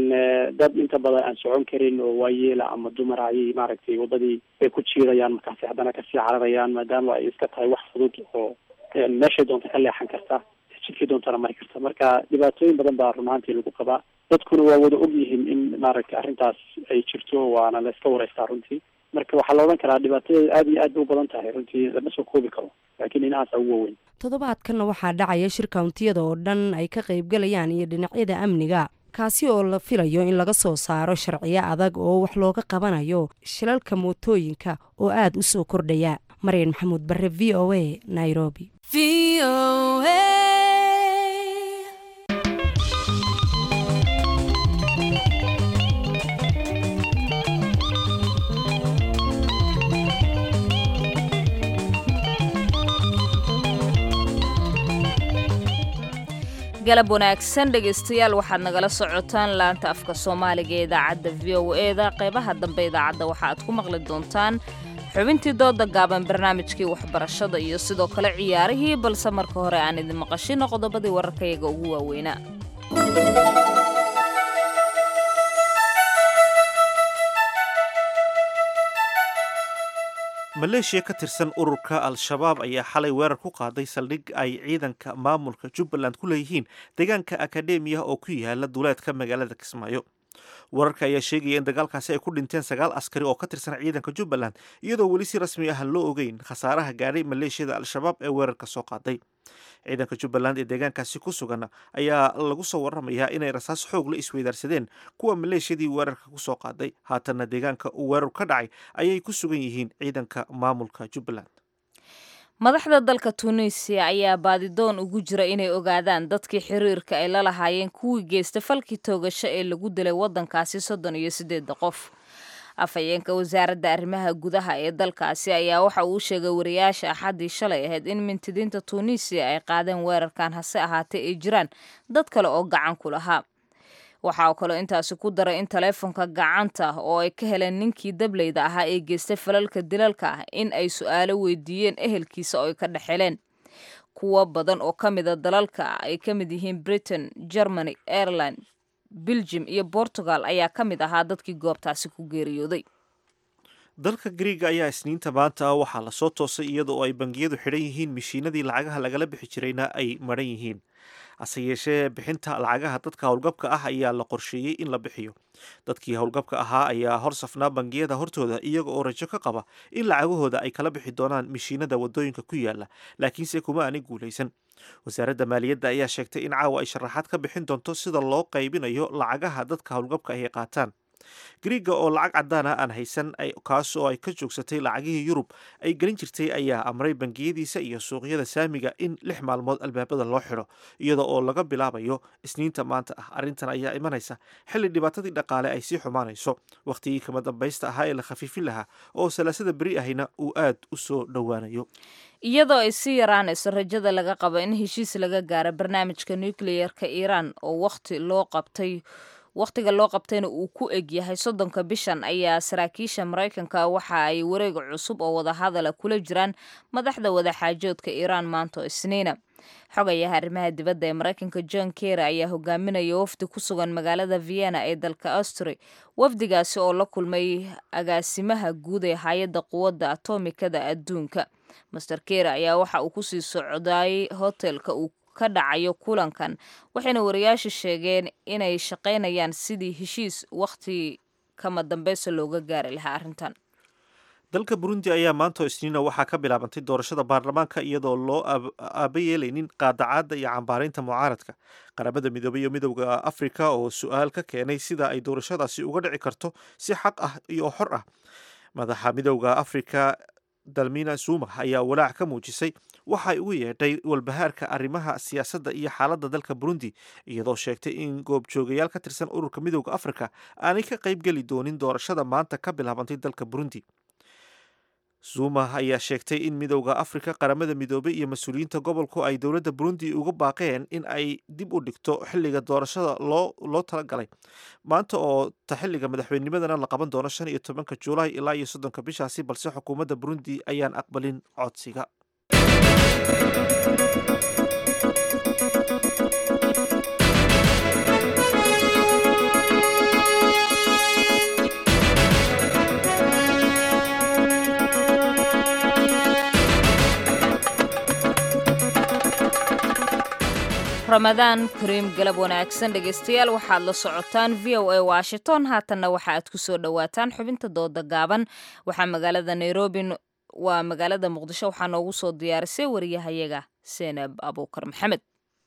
Speaker 12: dad inta badan aan socon karin oo waayeela ama dumar ayay maaragtay wadadii bay ku jiidayaan markaasi haddana kasii cararayaan maadaama ay iska tahay wax fudud oo meeshay doonta ka leexan karta jidkii doontana mari karta marka dhibaatooyin badan baa run ahaantii lagu qabaa dadkuna waa wada og yihiin in maaragtay arrintaas ay jirto waana la iska wareystaa runtii marka waxaa la odhan karaa dhibaatadeeda aad iyo aad bay u badan tahay runtii lama soo koobi karo laakiin inahaasa ugu waaweyn
Speaker 10: toddobaadkanna waxaa dhacaya shir kawntiyada oo dhan ay ka qaybgalayaan iyo dhinacyada amniga kaasi oo la filayo in laga soo saaro sharciyo adag oo wax looga qabanayo shilalka mootooyinka oo aada u soo kordhaya maryan maxamuud bare v o a nairobi
Speaker 2: galab wanaagsan dhegaystayaal waxaad nagala socotaan laanta afka soomaaliga ee idaacadda v o eda qeybaha dambe idaacadda waxa aad ku maqli doontaan xubintii dooda gaaban barnaamijkii waxbarashada iyo sidoo kale ciyaarihii balse marka hore aan idin maqashino qodobadii wararkayaga ugu waaweynaa
Speaker 1: maleeshiya ka tirsan ururka al-shabaab ayaa xalay weerar ku qaaday saldhig ay ciidanka maamulka jubbaland ku leeyihiin deegaanka akademiya oo ku yaala duleedka magaalada kismaayo wararka ayaa sheegaya in dagaalkaasi ay ku dhinteen sagaal askari oo ka tirsan ciidanka jubbaland iyadoo weli si rasmi ah loo ogeyn khasaaraha gaadhay maleeshiyada al-shabaab ee weerarka soo qaaday ciidanka jubbaland ee deegaankaasi ku sugan ayaa lagu soo waramayaa inay rasaas xoog la isweydaarsadeen kuwa maleeshiyadii weerarka ku soo qaaday haatanna deegaanka uu weerar ka dhacay ayay ku sugan yihiin ciidanka maamulka jubbaland
Speaker 2: madaxda dalka tunisiya ayaa baadidoon ugu jira inay ogaadaan dadkii xiriirka ay la lahaayeen kuwii geysta falkii toogasho ee lagu dilay waddankaasi soddon iyo siddeedda qof afhayeenka wasaaradda arrimaha gudaha ee dalkaasi ayaa waxa uu sheegay wariyaasha axaddii shalay ahayd in mintidiinta tuunisiya ay qaadeen weerarkan hase ahaatee ay jiraan dad kale oo gacan ku lahaa waxaa kaloo intaasi ku daray in taleefonka gacanta oo ay ka heleen ninkii dableyda ahaa ee geystay falalka dilalka ah in ay su-aalo weydiiyeen ehelkiisa oo ay ka dhexeleen kuwo badan oo ka mida dalalka ay ka mid yihiin britain germany ireland belgium iyo portugal ayaa ka mid ahaa dadkii goobtaasi ku geeriyooday
Speaker 1: dalka griiga ayaa isniinta maanta waxaa lasoo toosay iyadoo ay bangiyadu xidhan yihiin mishiinadii lacagaha lagala bixi jirayna ay maran yihiin hase yeeshee bixinta lacagaha dadka howlgabka ah ayaa la qorsheeyey in la bixiyo dadkii howlgabka ahaa ayaa hor safnaa bangiyada hortooda iyaga oo rajo ka qaba in lacagahooda ay kala bixi doonaan mishiinada wadooyinka ku yaala laakiinse kuma aanay guulaysan wasaaradda maaliyadda ayaa sheegtay in caawa ay sharaxaad ka bixin doonto sida loo qaybinayo lacagaha dadka howlgabka ay qaataan griiga oo lacag caddaana aan haysan kaas oo ay ka joogsatay lacagihii yurub ay gelin jirtay ayaa amray bangiyadiisa iyo suuqyada saamiga in lix maalmood albaabada loo xidho iyada oo laga bilaabayo isniinta maanta ah arrintan ayaa imanaysa xilli dhibaatadii dhaqaale ay sii xumaanayso wakhtigii kama dambaysta ahaa ee la khafiifin lahaa oo salaasada beri ahina uu aad u soo dhowaanayo
Speaker 2: iyadoo ay sii yaraanayso rajada laga qabo in heshiis laga gaaro barnaamijka nukliyeerka iiraan oo wakhti loo qabtay wakhtiga loo qabtayna uu ku eg yahay soddonka bishan ayaa saraakiisha maraykanka waxa ay wareega cusub oo wadahadala kula jiraan madaxda wadaxaajoodka iiraan maanto isniina xogayaha arrimaha dibadda ee maraykanka john kerry ayaa hogaaminaya wafdi ku sugan magaalada vienna ee dalka austri wafdigaasi oo la kulmay agaasimaha guud ee hay-adda quwadda atomikada adduunka master kerry ayaa waxa uu kusii socdaayay hotelka uu ka dhacayo kulankan waxayna wariyaasha sheegeen inay shaqaynayaan sidii heshiis wakhti kama dambeysa looga gaari lahaa arrintan
Speaker 1: dalka burundi ayaa maanta oo isniina waxaa ka bilaabantay doorashada baarlamaanka iyadoo loo aaba yeelaynin qaadacaadda iyo cambaaraynta mucaaradka qaramada midoobey iyo midowda afrika oo su-aal ka keenay sida ay doorashadaasi uga dhici karto si xaq ah iyo xor ah madaxa midowda afrika dalmina zuma ayaa walaac ka muujisay waxa ay ugu yeedhay walbahaarka arrimaha siyaasadda iyo xaaladda dalka burundi iyadoo sheegtay in goobjoogayaal ka tirsan ururka midowda afrika aanay ka qayb geli doonin doorashada maanta ka bilaabantay dalka burundi zuma ayaa sheegtay in midowda afrika qaramada midoobey iyo mas-uuliyiinta gobolku ay dowladda burundi uga baaqeen in ay dib u dhigto xilliga doorashada loo loo talagalay maanta oo ta xilliga madaxweynimadana la qaban doono shan iyo tobanka juulaay ilaa iyo soddonka bishaasi balse xukuumadda burundi ayaan aqbalin codsiga
Speaker 2: ramadaan kariim galab wanaagsan dhegaystayaal waxaad la socotaan v o a washington haatanna waxa aad ku soo dhowaataan xubinta dooda gaaban waxaa magaalada nairobi waa magaalada muqdisho waxaa noogu soo diyaarisay wariyahayaga seenab abuukar maxamed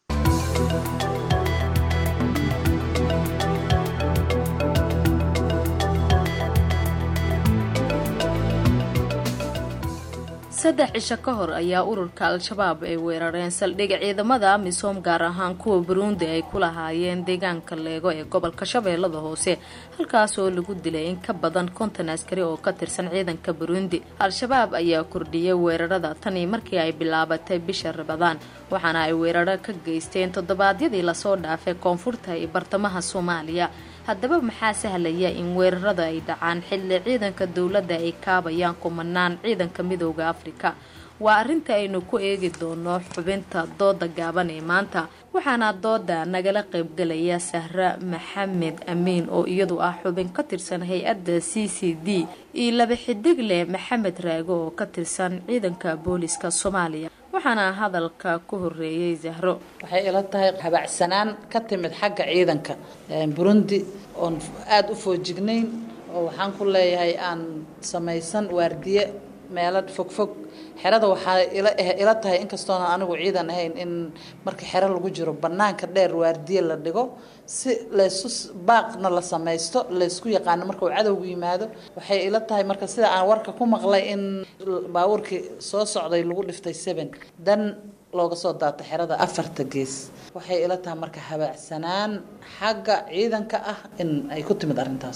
Speaker 13: saddex cisho ka hor ayaa ururka al-shabaab ay weerareen saldhig ciidamada amisom gaar ahaan kuwa buruundi ay ku lahaayeen deegaanka leego ee gobolka shabeellada hoose halkaas oo lagu dilay in ka badan konton askari oo ka tirsan ciidanka buruundi al-shabaab ayaa kordhiyay weerarada tanii markii ay bilaabatay bisha rabadaan waxaana ay weeraro ka geysteen toddobaadyadii lasoo dhaafay koonfurta iyo bartamaha soomaaliya haddaba maxaa sahlaya in weerarada ay dhacaan xilli ciidanka dowladda ay kaabayaan kumanaan ciidanka midooda afrika waa arrinta aynu ku eegi doono xubinta dooda gaaban ee maanta waxaana dooda nagala qaybgalaya sahra maxamed amiin oo iyadu ah xubin ka tirsan hay-adda c c d iyo laba xidigle maxamed raago oo ka tirsan ciidanka booliska soomaaliya waxaana hadalka ku horeeyey zahro
Speaker 14: waxay ila tahay habacsanaan ka timid xagga ciidanka burundi oon aada u foojignayn oo waxaan ku leeyahay aan samaysan waardiye meelo fogfog xerada waxaa ila tahay inkastoona anigu ciidan ahayn in marka xero lagu jiro banaanka dheer waardiye la dhigo si laysu baaqna la samaysto laysku yaqaano marka uu cadowgu yimaado waxay ila tahay marka sida aan warka ku maqlay in baabuurkii soo socday lagu dhiftay seven dan looga soo daato xerada afarta gees waxay ila tahay marka habaacsanaan xagga ciidanka ah in ay ku timid arrintaas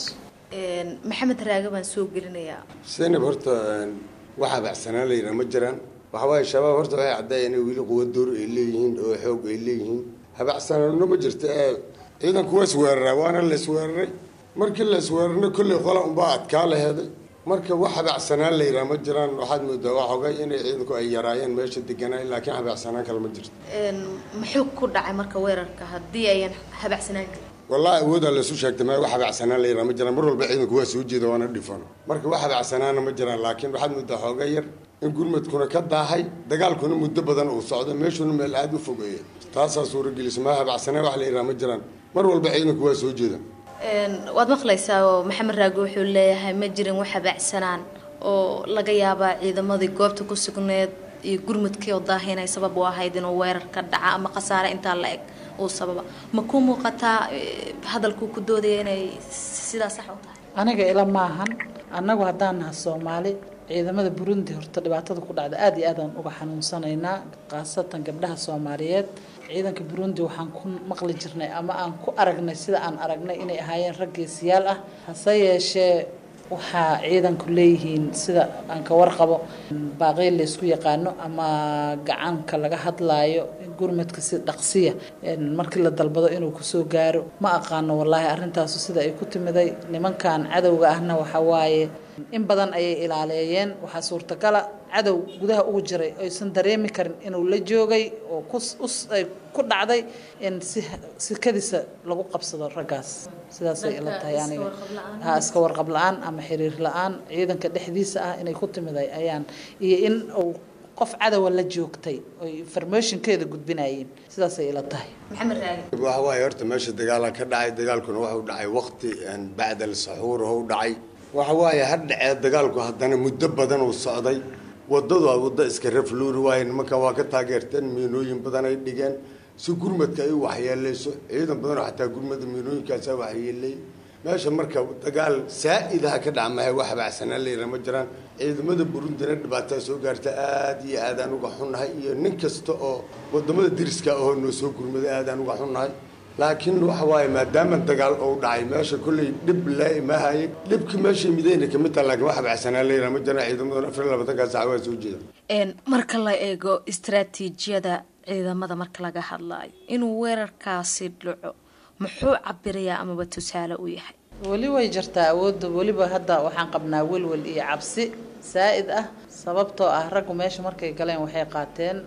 Speaker 13: maxamed raage baan soo gelinayaa
Speaker 15: zaynab horta wax habacsanaan layidhaha ma jiraan waxa waaye shabaab horta waxay caddaayeen inay weli quwa door ay leeyihiin oo xoog ay leeyihiin habacsanaanno ma jirta ee ciidanku waa isweeraraa waana la isweeraray markii la isweerarna kolley qola unbaa adkaa laheeday marka wax habacsanaan layidhaha ma jiraan waxaad moodaa waa xogay inay ciidanku ay yaraayeen meesha deganaayen laakiin habacsanaan kale ma jirto
Speaker 13: muxuu ku dhacay marka weerarka haddii ayan habacsanaan karin
Speaker 15: wallahi awoodaa lasu sheegtay ma wax habacsanaan la yidhaha ma jiraan mar walba ciidanku waa soo jeeda waana dhifano marka wax habacsanaana ma jiraan laakiin waxaad moodaa xooga yar in gurmadkuna ka daahay dagaalkuna muddo badan uu socdo meeshuna meel aada u fogeeya taasaa suuragelisa ma habacsanaan wax la yidhaha ma jiraan mar walba ciidanku waa soo jeeda
Speaker 13: waad maqlaysaa oo maxamed raage wuxuu leeyahay ma jirin wax habacsanaan oo laga yaabaa ciidamadii goobta ku sugneed iyo gurmudkii oo daahi inay sabab u ahayd inuu weerar ka dhaca ama khasaare intaa la eg uu sababa ma ku muuqataa hadalkuu ku doodaya inay sidaa sax u tahay
Speaker 14: aniga ila maahan annagu haddaan naha soomaali ciidamada burundi horta dhibaatada ku dhacda aada iyo aadaan uga xanuunsanaynaa khaasatan gabdhaha soomaaliyeed ciidanka burundi waxaan ku maqli jirnay ama aan ku aragnay sida aan aragnay inay ahaayeen rag geesiyaal ah hase yeeshee waxaa ciidanku leeyihiin sida aan ka warqabo baaqey laysku yaqaano ama gacanka laga hadlaayo gurmadka si dhaqsiya markii la dalbado inuu kusoo gaaro ma aqaano wallaahi arrintaasu sida ay ku timiday nimankan cadowga ahna waxa waaye in badan ayay ilaaleeyeen waxaa suurtagala cadow gudaha ugu jiray aysan dareemi karin inuu la joogay oo kuay ku dhacday in si sikadiisa lagu qabsado raggaas sidaasay ila tahay aniga ha iska warqab la-aan ama xiriir la-aan ciidanka dhexdiisa ah inay ku timiday ayaan iyo in uu qof cadowa la joogtay oy informationkeeda gudbinayeen sidaasay ila tahay
Speaker 13: maxamed raage
Speaker 15: waxa waaye horta meesha dagaala ka dhacay dagaalkuna waxuu dhacay waqti bacda alsaxuur hou dhacay waxa waaye ha dhacee dagaalku haddana muddo badan uu socday wadadu a waddo iska rafluuri waaye nimanka waa ka taageerteen miinooyin badan ay dhigeen si gurmadka ay u waxyeeleyso ciidan badan oo xataa gurmada miinooyinkaasa waxyeeleeyay meesha marka dagaal saa-idaha ka dhaca mahay wax habacsanaan layidhaha ma jiraan ciidamada burundina dhibaataa soo gaarta aada iyo aadaan uga xunnahay iyo nin kasta oo wadamada deriska ahoo noo soo gurmaday aadaan uga xunnahay laakiin waxa waaye maadaama dagaal ou dhacay meesha kolley dhib laimahaye dhibkii meeshay midayna kamid taha lakin wax habacsanaan layidhaha ma jiraan ciidamaduna afar iyo labaatankaa saca waa soo jeeda
Speaker 13: marka la eego istaraatiijiyada ciidamada marka laga hadlaayo inuu weerarkaasi dhaco muxuu cabirayaa amaba tusaale u yahay
Speaker 14: weli way jirtaa awoodda weliba hadda waxaan qabnaa welwel iyo cabsi saa-id ah sababtoo ah raggu meesha markay galeen waxay qaateen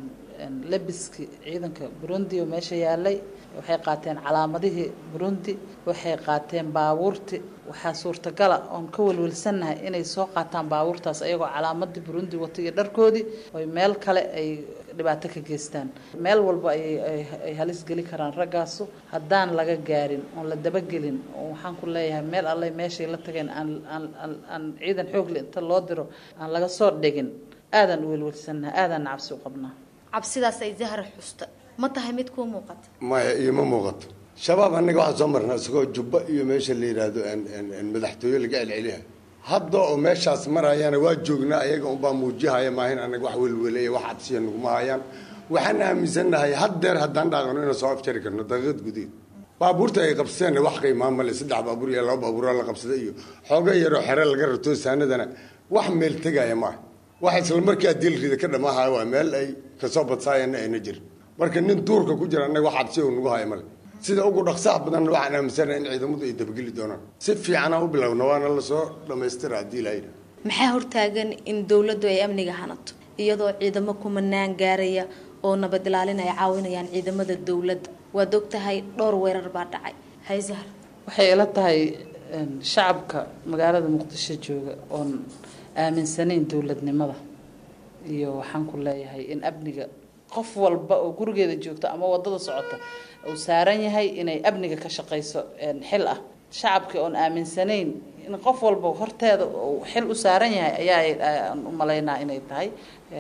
Speaker 14: lebiskii ciidanka burundi oo meesha yaalay waxay qaateen calaamadihii burundi waxay qaateen baabuurti waxaa suurtagala oon ka welwelsannahay inay soo qaataan baabuurtaas ayagoo calaamadii burundi wata iyo dharkoodii oy meel kale ay dhibaato ka geystaan meel walba ayay halis geli karaan raggaasu haddaan laga gaarin oon la dabagelin oo waxaan ku leeyahay meel allay meeshay la tageen aan aan ciidan xoogle inta loo diro aan laga soo dhigin aadaan u welwelsannahay aadaan cabsi u qabnaa
Speaker 13: cabsidaas ay zahra xusta ma tahay mid kuu muuqata
Speaker 15: maya ioma muuqato shabaab annaga waxaan soo marnaa isagoo jubba iyo meesha la yidhaahdo madaxtooye laga celceliha hadda oo meeshaas marayana waa joognaa ayaga unbaa muujihaya maahin annaga wax welweleya wax cabsiya naguma hayaan waxaan aaminsannahay haddeer haddaan dhaaqano inaan soo afjari karno daqiiqad gudaheed baabuurta ay qabsadeenna wax qiimaa male saddex baabuur iyo laba baabuura la qabsada iyo xooga yaroo xere laga rato saanadana wax meel tegaya maaha wax isla markaa dilrida ka dhamaahay waa meel ay kasoo badsaayana ayna jirin marka nin duurka ku jira annaga wax cabsi uu nagu haya male sida ugu dhaqsaha badanna waxaan aaminsanaha in ciidamadu ay dabageli doonaan si fiicanaa u bilowna waana lasoo dhammaystira haddii lahayidha
Speaker 13: maxaa hortaagan in dowladdu ay amniga hanato iyadoo ciidamo kumanaan gaaraya oo nabad ilaalin ay caawinayaan ciidamada dowladda waad ogtahay dhowr weerar baa dhacay hayzahar
Speaker 14: waxay ila tahay shacabka magaalada muqdisho jooga oon aaminsanayn dowladnimada iyo waxaan ku leeyahay in amniga qof walba oo gurigeeda joogto ama wadada socota uu saaran yahay inay amniga ka shaqayso xil ah shacabkii oon aaminsanayn in qof walba horteeda uu xil u saaran yahay ayaa u malaynaa inay tahay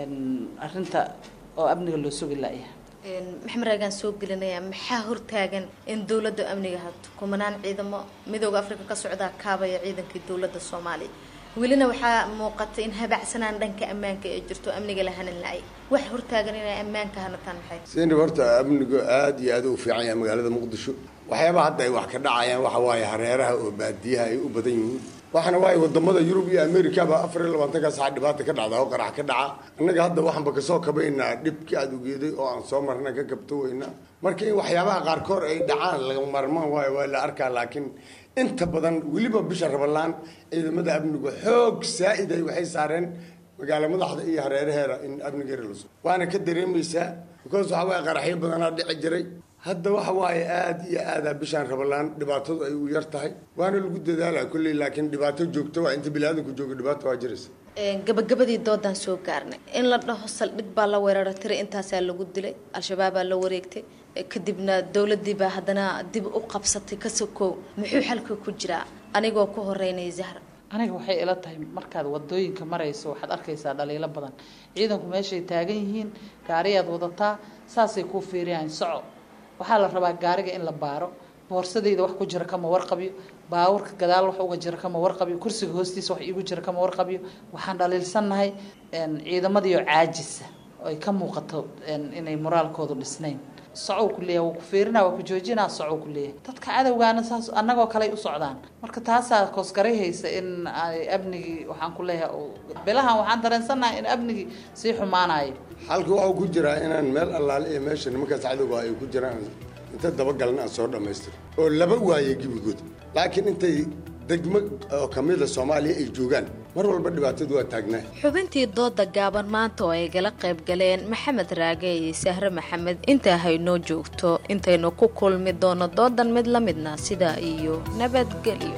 Speaker 14: arinta oo amniga loo sugi laayahay
Speaker 13: maxamed raagaan soo gelinaya maxaa hortaagan in dowladda amniga hato kumanaan ciidamo midooda africa ka socdaa kaabaya ciidankii dowladda soomaaliya welina waxaa muuqata in habacsanaan dhanka ammaanka ee jirto amniga la hanan la-ay wax hortaagan inay ammaanka hanataan maxay
Speaker 15: sini horta amnigu aada iyo aada u fiican yahay magaalada muqdisho waxyaaba hadda ay wax ka dhacayaan waxa waaye hareeraha oo baadiyaha ay u badan yihiin waxaana waaye wadamada yurub iyo amerikaba afar iyo labaatanka saxa dhibaata ka dhacda oo qarax ka dhaca annaga hadda waxaanba kasoo kabaynaa dhibkii aada ugeeday oo aan soo marna ka kabto weynaa marka in waxyaabaha qaarkood ay dhacaan laga marmaan waayo waa la arkaa laakiin inta badan weliba bisha rabalaan ciidamada amnigu xoog saa-id ay waxay saareen magaalo madaxda iyo hareeraheeda in amnigeera la sugo waana ka dareemaysaa because waxa waaye qaraxyo badanaa dhici jiray hadda waxa waaye aada iyo aada bishaan rabalaan dhibaatadu ay u yar tahay waana lagu dadaalaa kolley laakiin dhibaato joogto waa inta biniaadanku joogo dhibaato waa jiraysa
Speaker 13: gabagabadii doodaan soo gaarnay in la dhaho saldhig baa la weerara tiray intaasaa lagu dilay al-shabaabaa la wareegtay kadibna dowladii baa haddana dib u qabsatay ka sokow muxuu xalka ku jiraa anigoo ku horeynaya zahra
Speaker 14: aniga waxay ila tahay markaad wadooyinka marayso waxaad arkaysaa dhaliilo badan ciidanku meeshay taagan yihiin gaariyaad wadataa saasay kuu fiiriyaan soco waxaa la rabaa gaariga in la baaro boorsadayda wax ku jira kama warqabiyo baawurka gadaal wax uga jira kama warqabiyo kursiga hoostiisa wax iigu jira kama warqabiyo waxaan dhaliilsannahay ciidamadiioo caajisa oo ay ka muuqato inay moraalkoodu dhisnayn socow ku leeyahay waa ku fiirina waa ku joojinaa socow ku leeyahay dadka cadowgaana saas annagoo kaley u socdaan marka taasaa koosgarayhaysa in ay amnigii waxaan ku leeyahay bilahan waxaan dareensannahay in amnigii sii xumaanayo
Speaker 15: xalka waxuu ku jiraa inaan meel allaale iyo meesha nimankaas cadowga ay ku jiraan inta dabagalna aan soo dhammaystiro oo laba waaye gebigood laakiin intay degmo oo kamida soomaaliya ay joogaan mar walba dhibaatadu waa taagnaa
Speaker 13: xubintii dooda gaaban maanta oo ay gala qayb galeen maxamed raage iyo sahre maxamed intaa haynoo joogto intaynu ku kulmi doono doodan mid la midna sidaa iyo nabadgelyo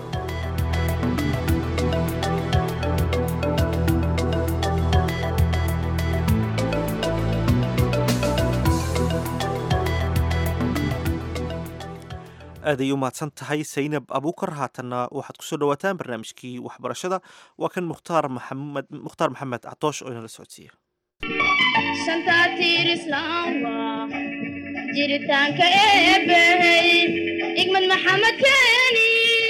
Speaker 1: aaday u mahadsan tahay saynab abuukar haatanna waxaad kusoo dhawaataan barnaamijkii waxbarashada waa kan mukhtaar maxamed mukhtaar maxamed catoosh oo inala socodsiiya
Speaker 16: jiritaanka eebbahey igmad maxamed keeni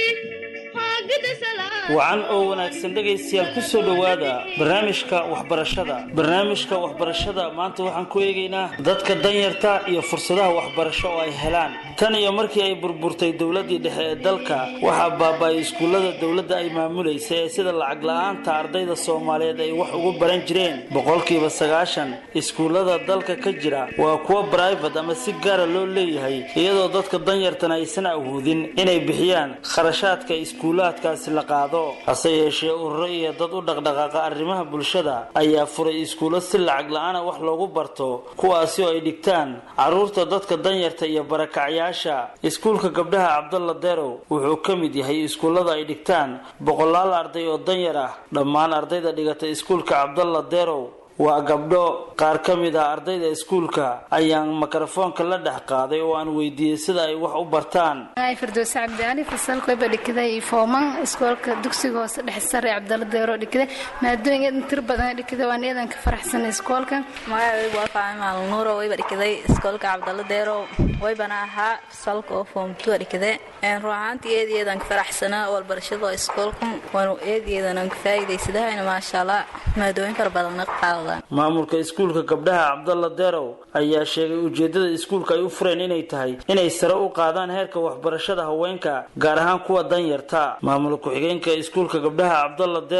Speaker 17: wacan oo wanaagsan dhegaystayaal ku soo dhowaada barnaamijka waxbarashada barnaamijka waxbarashada maanta waxaan ku eegaynaa dadka danyarta iyo fursadaha waxbarasho oo ay helaan tan iyo markii ay burburtay dowladdii dhexe ee dalka waxaa baaba-ay iskuullada dowladda ay maamulaysa ee sida lacag la-aanta ardayda soomaaliyeed ay wax ugu baran jireen boqolkiiba sagaashan iskuullada dalka ka jira waa kuwo bribate ama si gaara loo leeyahay iyadoo dadka danyartana aysan awoodin inay bixiyaan kharashaadka iskuulaadkaasi la qaado hase yeeshee ururo iyo dad u dhaqdhaqaaqa arrimaha bulshada ayaa furay iskuulo si lacag la-aana wax loogu barto kuwaasi oo ay dhigtaan caruurta dadka danyarta iyo barakacyaasha iskuulka gabdhaha cabdalla derow wuxuu ka mid yahay iskuullada ay dhigtaan boqolaal arday oo danyar ah dhammaan ardayda dhigata iskuulka cabdalla derow waa gabdho qaar ka mid ah ardayda iskuulka ayaan mikrofoonka la dhex qaaday oo aan weydiiyey sida ay wax u bartaan
Speaker 18: firdowse cabdiali fasalkoyba dhigday fooman iskoolka dugsiga hoose dhexe sare cabdalla deero dhigday maadooyin eedan tir badan dhigday waan eedan ka faraxsan iskoolka
Speaker 19: magacaygu waa faacima alnuuro wayba dhigday iskoolka cabdalla deero waybana ahaa fasalka oo foom tua dhigday run ahaantii eed eedan ka faraxsanaa walbarashada iskoolka waanu eed eedan ka faa'iidaysadahayna maasha allah maadooyin fara badanna qaada
Speaker 17: maamulka iskuulka gabdhaha cabdalla derow ayaa sheegay ujeedada iskuulka ay u fureen inay tahay inay sare u qaadaan heerka waxbarashada haweenka gaar ahaan kuwa danyarta maamul ku-xigeenka iskuulka gabdhaha cabdalla derow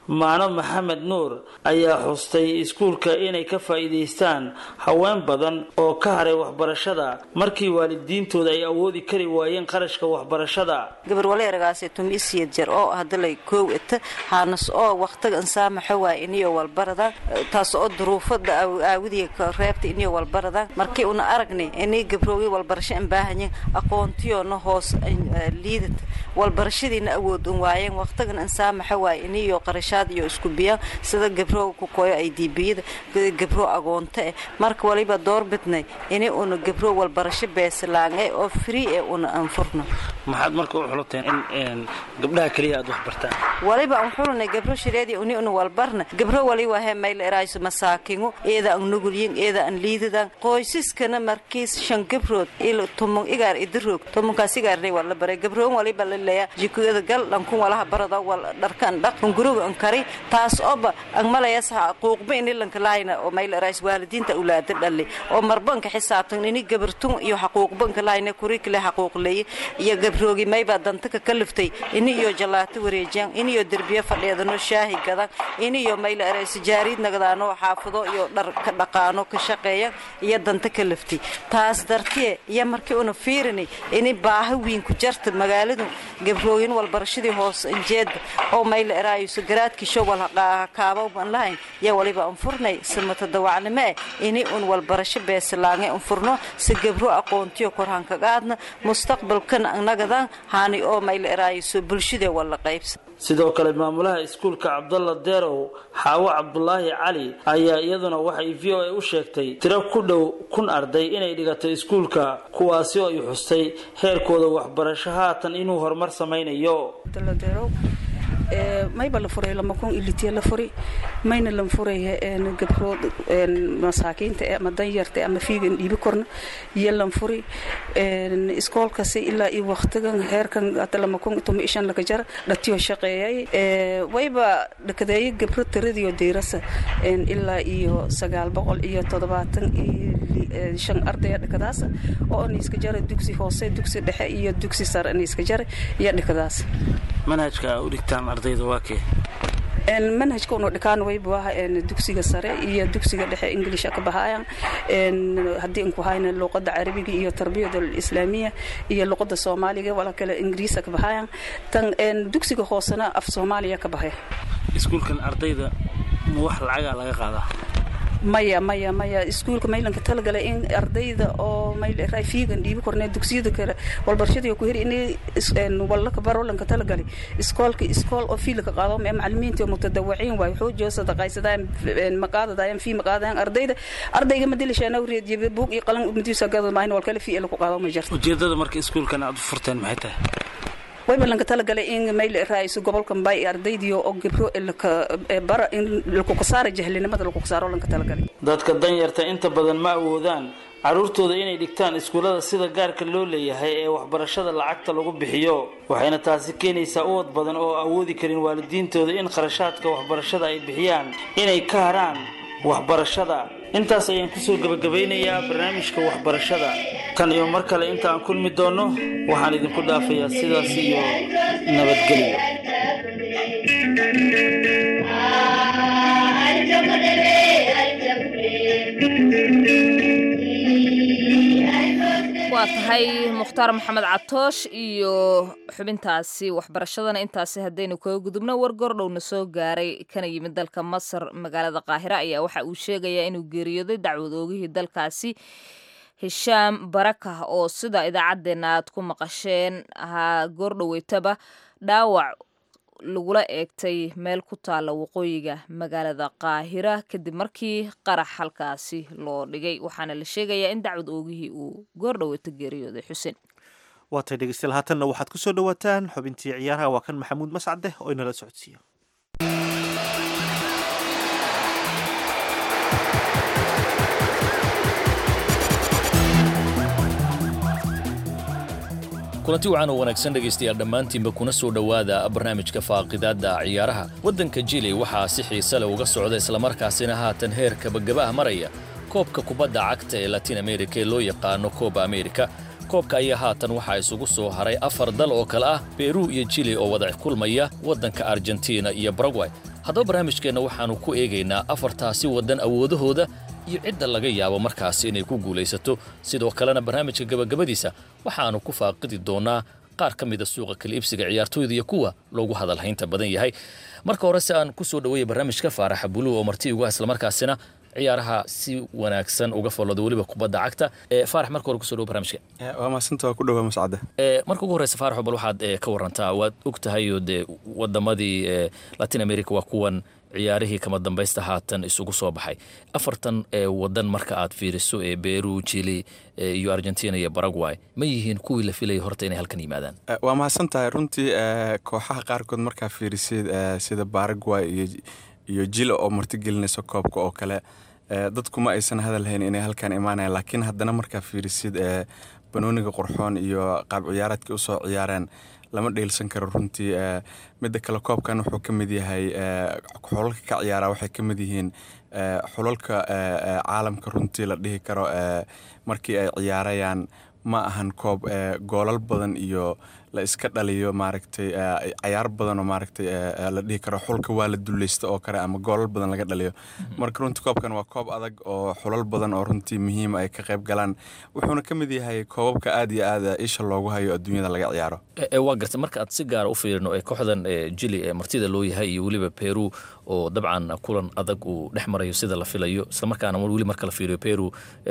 Speaker 17: maano maxamed nuur ayaa xustay iskuulka inay ka faa'iidaystaan haween badan oo ka haray waxbarashada markii waalidiintooda ay awoodi kari waayeen qarashka waxbarashada
Speaker 20: gabar waleeragaasi tumisiyad jar oo hadalay koow ita haanas oo waqtiga insaamaxo waa iniyo walbarada taas oo duruufada aawidiga reebta iniyo walbarada markii una aragnay inay gabroogi walbarasho an baahanyin aqoontiyoona hoos liidata walbarashadiina awood un waayeen waqtigan insaamaxo waa iniyo qarashaad iyo isku biya sida gabroo ku koyo ay diibiyada gabroo agoonto eh marka waliba doorbidnay ini una gabroo walbarasho beesalaangay oo free ee una anfurno
Speaker 17: maxaad marka u xulateen in gabdhaha keliya aad wax bartaan
Speaker 20: waliba an xulnay gabro shireedi uni una walbarna gabro waliba he mayl erayso masaakingu eeda an nugulyin eeda an liidadan qoysaskana markiis shan gabrood ilo tumon igaar idiroog tumonkaas igaarnay waa la baray gabroon waliba la leeya jikada gal dhankun walaha barada wal dharkan dhaq hunguruga an kari taas oba an malayas xuquuqba ini lanka laayna oo mayl erays waalidiinta ulaada dhali oo marbanka xisaabtan ini gabartun iyo xuquuqbanka laayna kurikale xuquuq leeye iyo gabroogi mayba dantaka ka liftay ini iyo jalaato wareejiyaan iniyo derbiye fadheedano shaahi gadan iniyo mayl erays jaariid nagdaano xaafado iyo dhar ka dhaqaano ka shaqeeyan iyo danta ka liftay taas dartiye iyo markii una fiirinay ini baaha wiin ku jarta magaaladu gabrooyin walbarashadii hoos injeeda oo mayl eraayso garaadkii showal kaaba ban lahayn yaa waliba an furnay simata dawacnimo eh ini un walbarasho beesalaangay an furno si gabro aqoontiyo korhanka qaadna mustaqbalkan annagadan haani oo mayl eraayso bulshadee wala qaybsa
Speaker 17: sidoo kale maamulaha iskuulka cabdalla deerow xaawo cabdulaahi cali ayaa iyaduna waxay v o a u sheegtay tiro ku dhow kun arday inay dhigatay iskuulka kuwaasi oo ay xustay heerkooda waxbarasho haatan inuu horumar samaynayo
Speaker 21: mayba la furay lama kun ilitiya la furi mayna lan furay gabrood masaakiinta ama danyarta ama fiigan dhiibi korna iyo lan furi iskoolkasi ilaa iyo waqtigan heerkan hata lama kun tuma ishan laka jar dhatiyo shaqeeyay wayba dhakadeeyo gabro tiradiyo diirasa ilaa iyo sagaal boqol iyo toddobaatan iyo shan ardaya dhakadaas oo niiska jara dugsi hoose dugsi dhexe iyo dugsi sare niiska jara iyo dhakadaas
Speaker 17: manhajka u dhigtaan ardayda waa kee
Speaker 21: manhajka unu dhikaan wayba dugsiga sare iyo dugsiga dhexe inglisha ka bahaayan haddii inku hayna luqada carabiga iyo tarbiyada islaamiya iyo luqada soomaaliga wala kale ingiriisa ka bahaayan tan dugsiga hoosena af soomaaliya ka bahaya
Speaker 17: iskuulkan ardayda ma wax lacagaa laga qaadaa
Speaker 21: maya maya maya iskuulka maylanka talagalay in ardayda oo mayl fiigan dhiibi kornee dugsiyada kale walbarashadii ku heri in wallaka barolanka talagalay iskoolka iskool oo fiilka qaado mee macallimiinta oo mutadawiciin waay xoojoo sadaqaysadaan maqaadadayaan fii maqaadayaan ardayda ardayga madilishaana reediye buug iyo qalan madiisa gado maahin wal kale fii lagu qaado ma jirto
Speaker 17: ujeedada marka iskuulkan aad u furteen maxay tahay
Speaker 21: wayba lanka talagalay in mayl raaiso gobolka mbay ardaydiyo oo gabro bara in lakukasaara jahlinimada lakukasaaro lanka talagalay
Speaker 17: dadka danyarta inta badan ma awoodaan carruurtooda inay dhigtaan iskuullada sida gaarka loo leeyahay ee waxbarashada lacagta lagu bixiyo waxayna taasi keenaysaa uwad badan oo awoodi karin waalidiintooda in kharashaadka waxbarashada ay bixiyaan inay ka haraan waxbarashada intaas ayaan kusoo gebagabaynayaa barnaamijka waxbarashada tan iyo mar kale inta aan kulmi doonno waxaan idinku dhaafayaa sidaas iyo nabadgelyo
Speaker 2: waa tahay mukhtaar maxamed catoosh iyo xubintaasi waxbarashadana intaasi haddaynu kaga gudubno war gordhowna soo gaaray kana yimid dalka masar magaalada qaahira ayaa waxa uu sheegayaa inuu geeriyooday dacwad oogihii dalkaasi hishaam barakah oo sida idaacaddeenna aad ku maqasheen ahaa goordhoweytaba dhaawac lagula eegtay meel ku taalla waqooyiga magaalada qaahira kadib markii qarax halkaasi loo dhigay waxaana la sheegayaa in dacwad oogihii uu goordhoweyto geeriyooday xuseen
Speaker 1: waatay dhegeystayaal haatanna waxaad ku soo dhowaataan xubintii ciyaaraha waa kan maxamuud mascade oo inala socodsiiyo
Speaker 22: kulanti wacan oo wanaagsan dhegaystayaal dhammaantiinba kuna soo dhowaada barnaamijka faaqidaadda ciyaaraha waddanka jili waxaa si xiise leh uga socda islamarkaasina haatan heer kabagabaha maraya koobka kubadda cagta ee latin amerika ee loo yaqaano kooba amerika koobka ayaa haatan waxaa isugu soo haray afar dal oo kale ah beru iyo jili oo wada kulmaya waddanka argentina iyo baragway haddaba barnaamijkeenna waxaannu ku eegaynaa afartaasi waddan awoodahooda iyo cidda laga yaabo markaasi inay ku guulaysato sidoo kalena barnaamijka gabagabadiisa waxaannu ku faaqidi doonnaa qaar ka mida suuqa kala iibsiga ciyaartooyda iyo kuwa loogu hadalhaynta badan yahay marka hore si aan ku soo dhaweeya barnaamijka faaraxa buluug oo marti ugu ah islamarkaasina ciyaaraha si wanaagsan uga follada weliba kubadda cagta faarax marka hore kusoo dhawo barnaamijka
Speaker 3: waa maasanta waa ku dhawaa mascade
Speaker 22: marka ugu horeysa faaraxo bal waxaad ka warantaa waad og tahay oo dee wadamadii latin america waa kuwan ciyaarihii kama dambaysta haatan isugu soo baxay afartan wadan marka aad fiiriso ee beru chili iyo argentina iyo baragway ma yihiin kuwii la filayay horta inay halkan yimaadaan
Speaker 3: waa mahadsan tahay runtii kooxaha qaarkood markaa fiirisid sida baragway iyo iyo jila oo martigelinayso koobka oo kale dadku ma aysan hadalhayn inay halkan imaanayan laakiin haddana markaa fiirisid banooniga qurxoon iyo qaab ciyaareedka usoo ciyaareen lama dheelsan karo runtii midda kale koobkan wuxuu ka mid yahay xulalka ka ciyaara waxay ka mid yihiin xulalka caalamka runtii la dhihi karo markii ay ciyaarayaan ma ahan koob goolal badan iyo la iska dhaliyo maaragtay cayaar badan oo maaragtay la dhihi karo xulka waa la dulleysta oo kale ama goolal badan laga dhaliyo marka runtii koobkan waa koob adag oo xulal badan oo runtii muhiima ay ka qayb galaan wuxuuna ka mid yahay koobabka aad iyo aad isha loogu hayo adduunyada laga ciyaaro
Speaker 22: waa garta marka aad si gaara u fiirino ee kooxdan jili ee martida loo yahay iyo weliba peru oo dabcan kulan adag uu dhex marayo sida la filayo islamarkaana weli marka la fiiriyo peru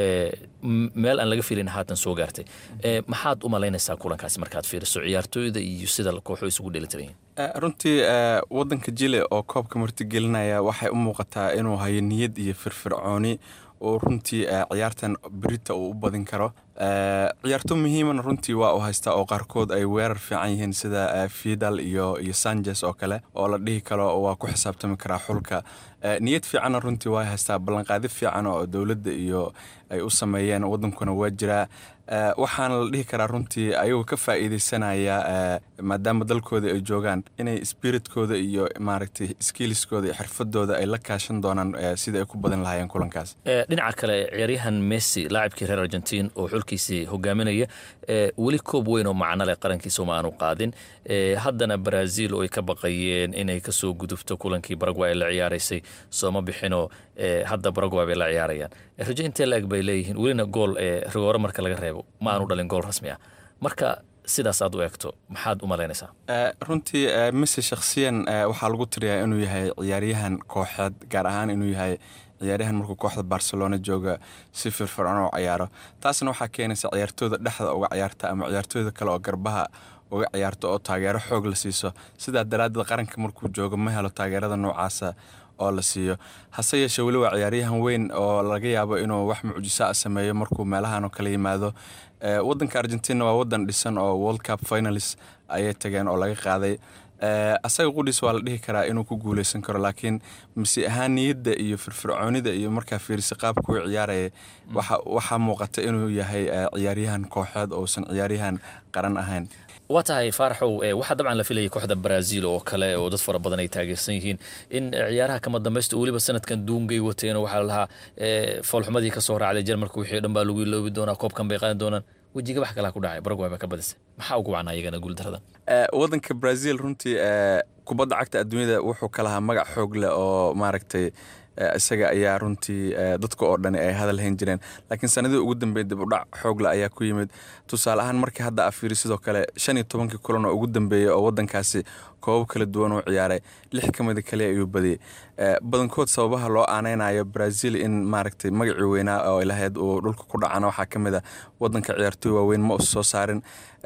Speaker 22: meel aan laga filin haatan soo gaartay maxaad u malaynaysaa kulankaasi markaad fiiriso ciyaartooyda iyo sida kooxo isugu dheelitiran
Speaker 3: runtii wadanka jile oo koobka martigelinaya waxay u muuqataa inuu hayo niyad iyo firfircooni oo runtii ciyaartan berita uu u badin karo ciyaarto muhiimana runtii waa uu haystaa oo qaarkood ay weerar fiican yihiin sida fidal iyo iyo sanjes oo kale oo la dhihi karo waa ku xisaabtami karaa xulka niyad fiicanna runtii waa haystaa ballanqaadi fiican oo dowladda iyo ay u sameeyeen wadankuna waa jiraa waxaana la dhihi karaa runtii ayagoo ka faa'iideysanaya maadaama dalkooda ay joogaan inay spiritkooda iyo maaragtay skiliskooda iyo xirfadooda ay la kaashan doonaan sida ay ku badin lahaayeen kulankaas
Speaker 22: dhinaca kale ciyaaryahan messi laacibkii reer argentiin oo xulkiisii hogaaminaya weli koob weyn oo macno leh qarankiisa uma aanu qaadin haddana brazil oo ay ka baqayeen inay kasoo gudubto kulankii baragway ay la ciyaaraysay sooma bixinoo hadda baragway bay la ciyaarayaan rajo intee la-eg bay leeyihiin welina gool rigoore marka laga reebo ma aanu dhalin gool rasmi ah marka sidaas aad u eegto maxaad u malaynaysaa
Speaker 3: runtii messi shakhsiyan waxaa lagu tiriyaa inuu yahay ciyaaryahan kooxeed gaar ahaan inuu yahay ciyaaryahan markuu kooxda barcelona jooga si firfircoon oo ciyaaro taasna waxaa keenaysa ciyaartooyda dhexda uga ciyaarta ama ciyaartooyda kale oo garbaha uga ciyaarto oo taageero xoog la siiso sidaa daraaddeed qaranka markuu joogo ma helo taageerada noocaasa oo la siiyo hase yeeshee weli waa ciyaaryahan weyn oo laga yaabo inuu wax mucjisaa sameeyo markuu meelahan oo kala yimaado wadanka argentina waa wadan dhisan oo world cup finalist ayay tageen oo laga qaaday asaga qudhiis waa la dhihi karaa inuu ku guuleysan karo laakiin masi ahaan niyadda iyo firfircoonida iyo markaa fiirisa qaabka uu ciyaaraya waxaa muuqata inuu yahay ciyaaryahan kooxeed ousan ciyaaryahan qaran ahayn
Speaker 22: waa tahay faaraxow waxaa dabcan la filayay kooxda brazil oo kale oo dad fara badan ay taageersan yihiin in ciyaaraha kama dambaysta weliba sanadkan duungay wateen waxaa la lahaa foolxumadii ka soo raacday jarmalka wixii dhan baa lagu iloobi doonaa koobkan bay qaadi doonaan wejiga wax kalaa ku dhacay baragway baa ka badisay maxaa ugu wacnaa iyagana guuldaradan
Speaker 3: wadanka brazil runtii kubadda cagta adduunyada wuxuu ka lahaa magac xoog leh oo maaragtay isaga ayaa runtii dadka oo dhani ay hadal hayn jireen laakiin sanadii ugu dambeeyay dib udhac xoogle ayaa ku yimid tusaale ahaan markii hadda afiiri sidoo kale shan iyo tobankii kulan oo ugu dambeeyey oo wadankaasi koobab kala duwan uu ciyaaray lix ka mida kaliya ayuu badiyey badankood sababaha loo aaneynayo brazil in maaragtay magacii weynaa oo ilahayd uu dhulka ku dhacana waxaa ka mid a wadanka ciyaartooy waaweyn ma us soo saarin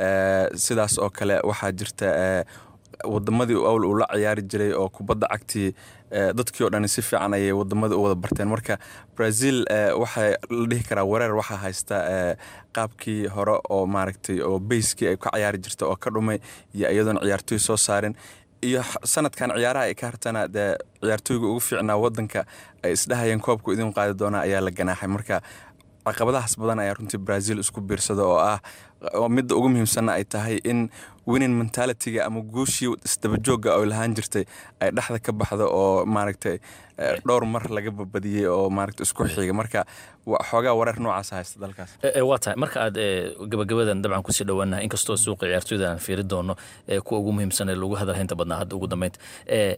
Speaker 3: sidaas oo kale waxaa jirta wadamadii awl uu la ciyaari jiray oo kubadda cagtii dadkii oo dhani si fiican ayay wadamada u wada barteen marka brazil waxaa la dhihi karaa wareer waxaa haysta qaabkii hore oo maaragtay oo bayskii ay ka ciyaari jirta oo ka dhumay iyo iyadoona ciyaartooy soo saarin iyo sanadkan ciyaaraha ay ka hartana dee ciyaartooyga ugu fiicnaa wadanka ay isdhahayeen koobku idin qaadi doonaa ayaa la ganaaxay marka caqabadahaas badan ayaa runtii brazil isku biirsada oo ah midda ugu muhiimsanna ay tahay in winning mentalitiga ama guushii isdabajoogga oo lahaan jirtay ay dhexda ka baxdo oo maaragtay dhowr mar laga babadiyey oo maaragta isku xiga marka xoogaa wareer noocaas haysta dalkaas
Speaker 22: waa tahay marka aad gabagabadan dabcan kusii dhowaanaha inkastoo suuqa ciyaartooyda aan fiiri doono kuwa ugu muhiimsan ee lagu hadalhaynta badnaa hadda ugu dambeynta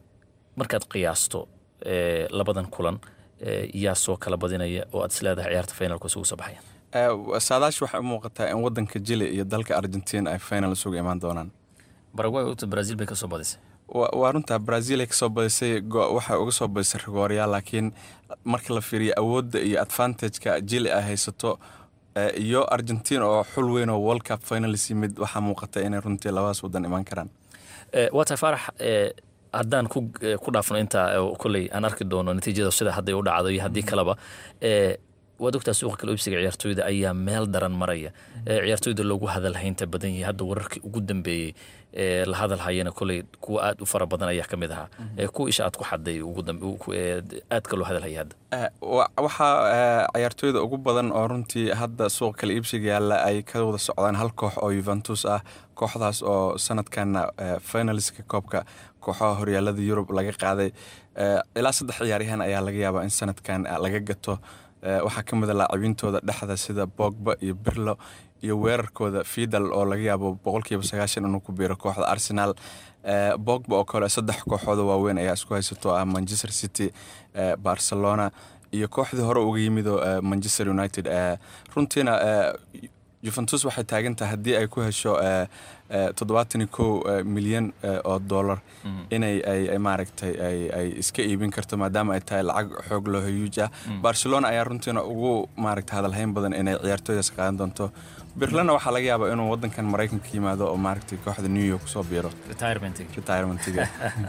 Speaker 22: markaad qiyaasto eh, labadan kulan eh, yaa soo kala badinaya oo aad isleedahay ciyaarta finalku isugu soo baxaya
Speaker 3: saadaash waxay u muuqataa in wadanka jili iyo dalka argentina ay final isugu imaan doonaan
Speaker 22: baragway uta brazil bay ka soo badisay
Speaker 3: wa- waa runtaa brazil ay kasoo badisay go- waxay uga soo badisay rigooryaal laakiin marka la fiiriyo awoodda iyo advantageka jili ay haysato eh, iyo argentina oo xul weyn oo world cup finalis yimid waxaa muuqata inay runtii labadaas wadan imaan karaan
Speaker 22: Eh, waa tahay faarax eh, haddaan ku eh, ku dhaafno intaa oo kolley aan arki doono natiijada sida hadday u dhacdo iyo haddii kaleba eh, waad ogtaa suuqa kala iibsiga ciyaartooyda ayaa meel daran maraya Eh, ciyaartooyda loogu hadalhaynta badan yahay hadda wararkii ugu dambeeyey ee la hadalhayana kolley kuwa aad u fara badan ayaa ka mid ahaa Eh, kuwa isha aad ku xaday ugu dambe- u- ku- eh, aadka loo hadalhaya hadda
Speaker 3: Eh, wa- waxaa eh, ciyaartooyda ugu badan oo runtii hadda suuqa kala iibsiga yaalla ay ka wada socdaan hal koox oo yuventus ah kooxdaas oo sanadkana eh, finaliska koobka kooxaha horyaalada yurub laga qaaday Eh, ilaa saddex ciyaaryahan ayaa laga yaabaa in sanadkan eh, laga gato Eh, waxaa ka mid a laacibintooda dhexda sida bogba iyo birlo iyo weerarkooda fidal oo laga yaabo boqolkiiba sagaashan inuu ku biiro kooxda arsenal Eh, bogba oo kale saddex kooxooda waaweyn ayaa isku haysato ah manchester city eh, barcelona iyo kooxdii hore uga yimidoo eh, manchester united eh, runtiina eh, juventus waxay taagan tahay haddii ay ku hesho eh, eh, toddobaatan iyo kow eh, milyan eh, oo dollar inay ay ay maaragtay ay ay iska iibin karto maadaama ay tahay lacag xoog loo hayuuj ah barcelona ayaa runtiina ugu maaragtay hadalhayn badan inay ciyaartooydaas qaadan doonto birlana waxaa laga yaabaa inuu wadankan maraykanka yimaado oo maaragtay kooxda new york kusoo biiro
Speaker 22: retirementiga
Speaker 3: retirementiga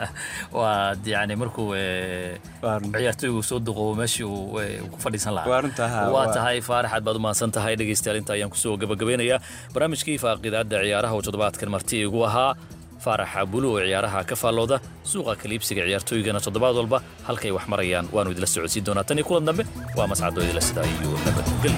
Speaker 22: waa yani markuu eh, ciyaartooygu soo duqo meeshii uu eh, ku fadhiisan lahaa
Speaker 3: Waa runtaa, haa,
Speaker 22: waa
Speaker 3: waa-
Speaker 22: tahay faarax aad baad umahadsan tahay dhegeystayaal inta ayaan kusoo gabagabeynayaa barnaamijkii faaqidaada ciyaaraha oo toddobaadkan marti igu ahaa faaraxa bulu oo ciyaaraha ka faallooda suuqa kaliibsiga ciyaartooygana toddobaad walba halkay wax marayaan waanu idila socodsiin doonaa tan iyo kulan dambe waa mascado idila sidaa iyo nabadgelyo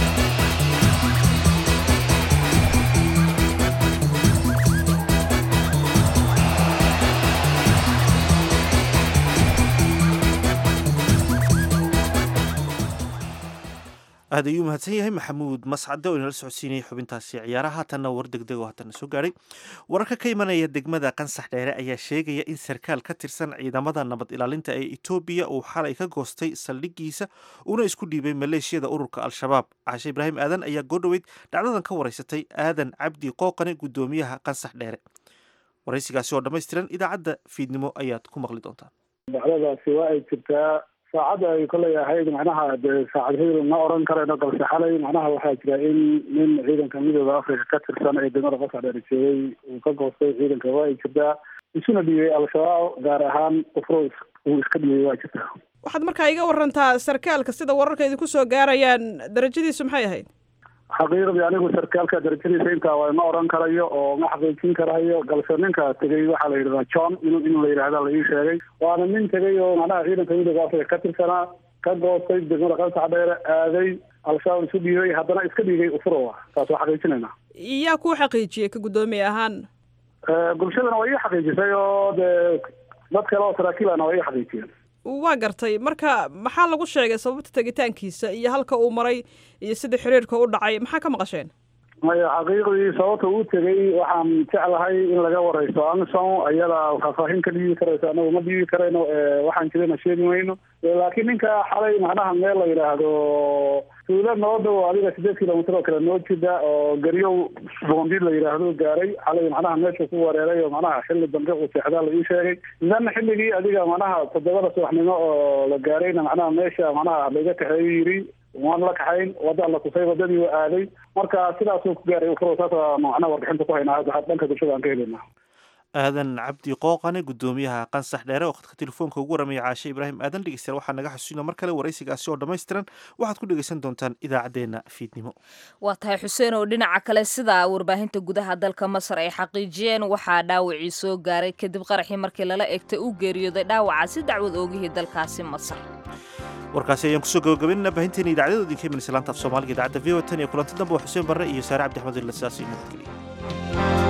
Speaker 1: aad ayuu mahadsan yahay maxamuud mascade oo inala socodsiinayay xubintaasi ciyaaraha haatanna war degdeg oo haatana soo gaadhay wararka ka imanaya degmada qansax dheere ayaa sheegaya in sarkaal ka tirsan ciidamada nabad ilaalinta ee etoobiya uu xalay ka goostay saldhigiisa una isku dhiibay maleeshiyada ururka al-shabaab cashe ibraahim aadan ayaa goodhoweyd dhacdadan ka waraysatay aadan cabdi qooqane guddoomiyaha qansax dheere waraysigaasi oo dhammaystiran idaacadda fiidnimo ayaad ku maqli doontaan
Speaker 5: dhacdadaasi waa ay jirtaa saacadda ay koley ahayd macnaha dee saacad hebel ma oran karayno balse xalay macnaha waxaa jira in nin ciidanka midooda africa ka tirsan ee degmada qasar dheer joogay uu ka goostay ciidanka waa ay jirtaa isuna dhiibay al-shabaab gaar ahaan ufro uu iska dhiibay waa jirtaa
Speaker 6: waxaad markaa iga warantaa sarkaalka sida wararka idinku soo gaarayaan darajadiisu maxay ahayd
Speaker 5: xaqiiqdii anigu sarkaalka darajadiisa intaa waa ma oran karayo oo ma xaqiijin karayo balse ninka tegay waxaa la yidhahdaa john in in la yidhahda la ii sheegay waana nin tegay oo macnaha ciidanka midooda africa ka tirsanaa ka goostay degmada qansax dheere aaday al-shabaab isu dhiibay haddana iska dhiigay ufuro taas waa xaqiijinaynaa
Speaker 6: yaa kuu xaqiijiyey ka guddoomiye ahaan
Speaker 5: bulshadana waa ii xaqiijisay oo dee dad kale oo saraakiilana waa ii xaqiijiyeen
Speaker 6: waa gartay marka maxaa lagu sheegay sababta tegitaankiisa iyo halka uu maray iyo sida xiriirka u dhacay maxaa ka maqasheen
Speaker 5: maya xaqiiqdii sababta uu tegay waxaan jeclahay in laga wareyso amison ayada faahfaahin ka dhiibi karayso anagu ma dhiibi karayno waxaan jirana sheegi mayno laakiin ninka xalay macnaha meel la yidhaahdo tuulo noo dhow adiga sideed kilomitr oo kale noo jida oo garyow boondid la yidhaahdo gaaray xalay macnaha meesha ku wareeray oo macnaha xilli dambe uu seexdaa la ii sheegay idan xilligii adiga macnaha toddobada subaxnimo oo la gaarayna macnaha meesha macnaha laga kaxeeyo yiri waan la kaxayn wadaan la tusay wadadii waa aaday marka sidaasuu ku gaaray ufuro saasa macnaha warbixinta ku haynaa hadda dhanka bulshada aan ka helaynaa
Speaker 1: aadan cabdi qooqane guddoomiyaha qansax dheere oo khadka telefoonka ugu waramaya caashe ibraahim aadan dhegeystayaal waxaa naga xasuusina mar kale waraysigaasi oo dhammaystiran waxaad ku dhegeysan doontaan idaacaddeenna fiidnimo
Speaker 2: waa tahay xuseen oo dhinaca kale sida warbaahinta gudaha dalka masar ay xaqiijiyeen waxaa dhaawacii soo gaaray kadib qaraxii markii lala egtay uu geeriyooday dhaawacaasi dacwad oogihii dalkaasi masar
Speaker 1: warkaasi ayaan kusoo gabagabaynana baahinteena idaacadyada idinka imanaysa laanta af soomaaliga idaacadda v o tan iyo kulanti dambe waa xuseen barre iyo saare cabdi axmed illa sidaas iyo nabadgeliya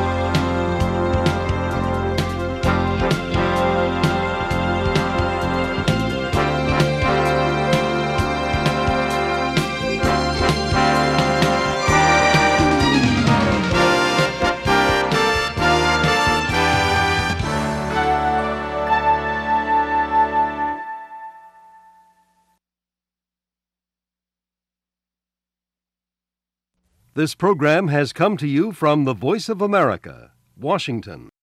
Speaker 8: This program has come to you from the Voice of America, Washington.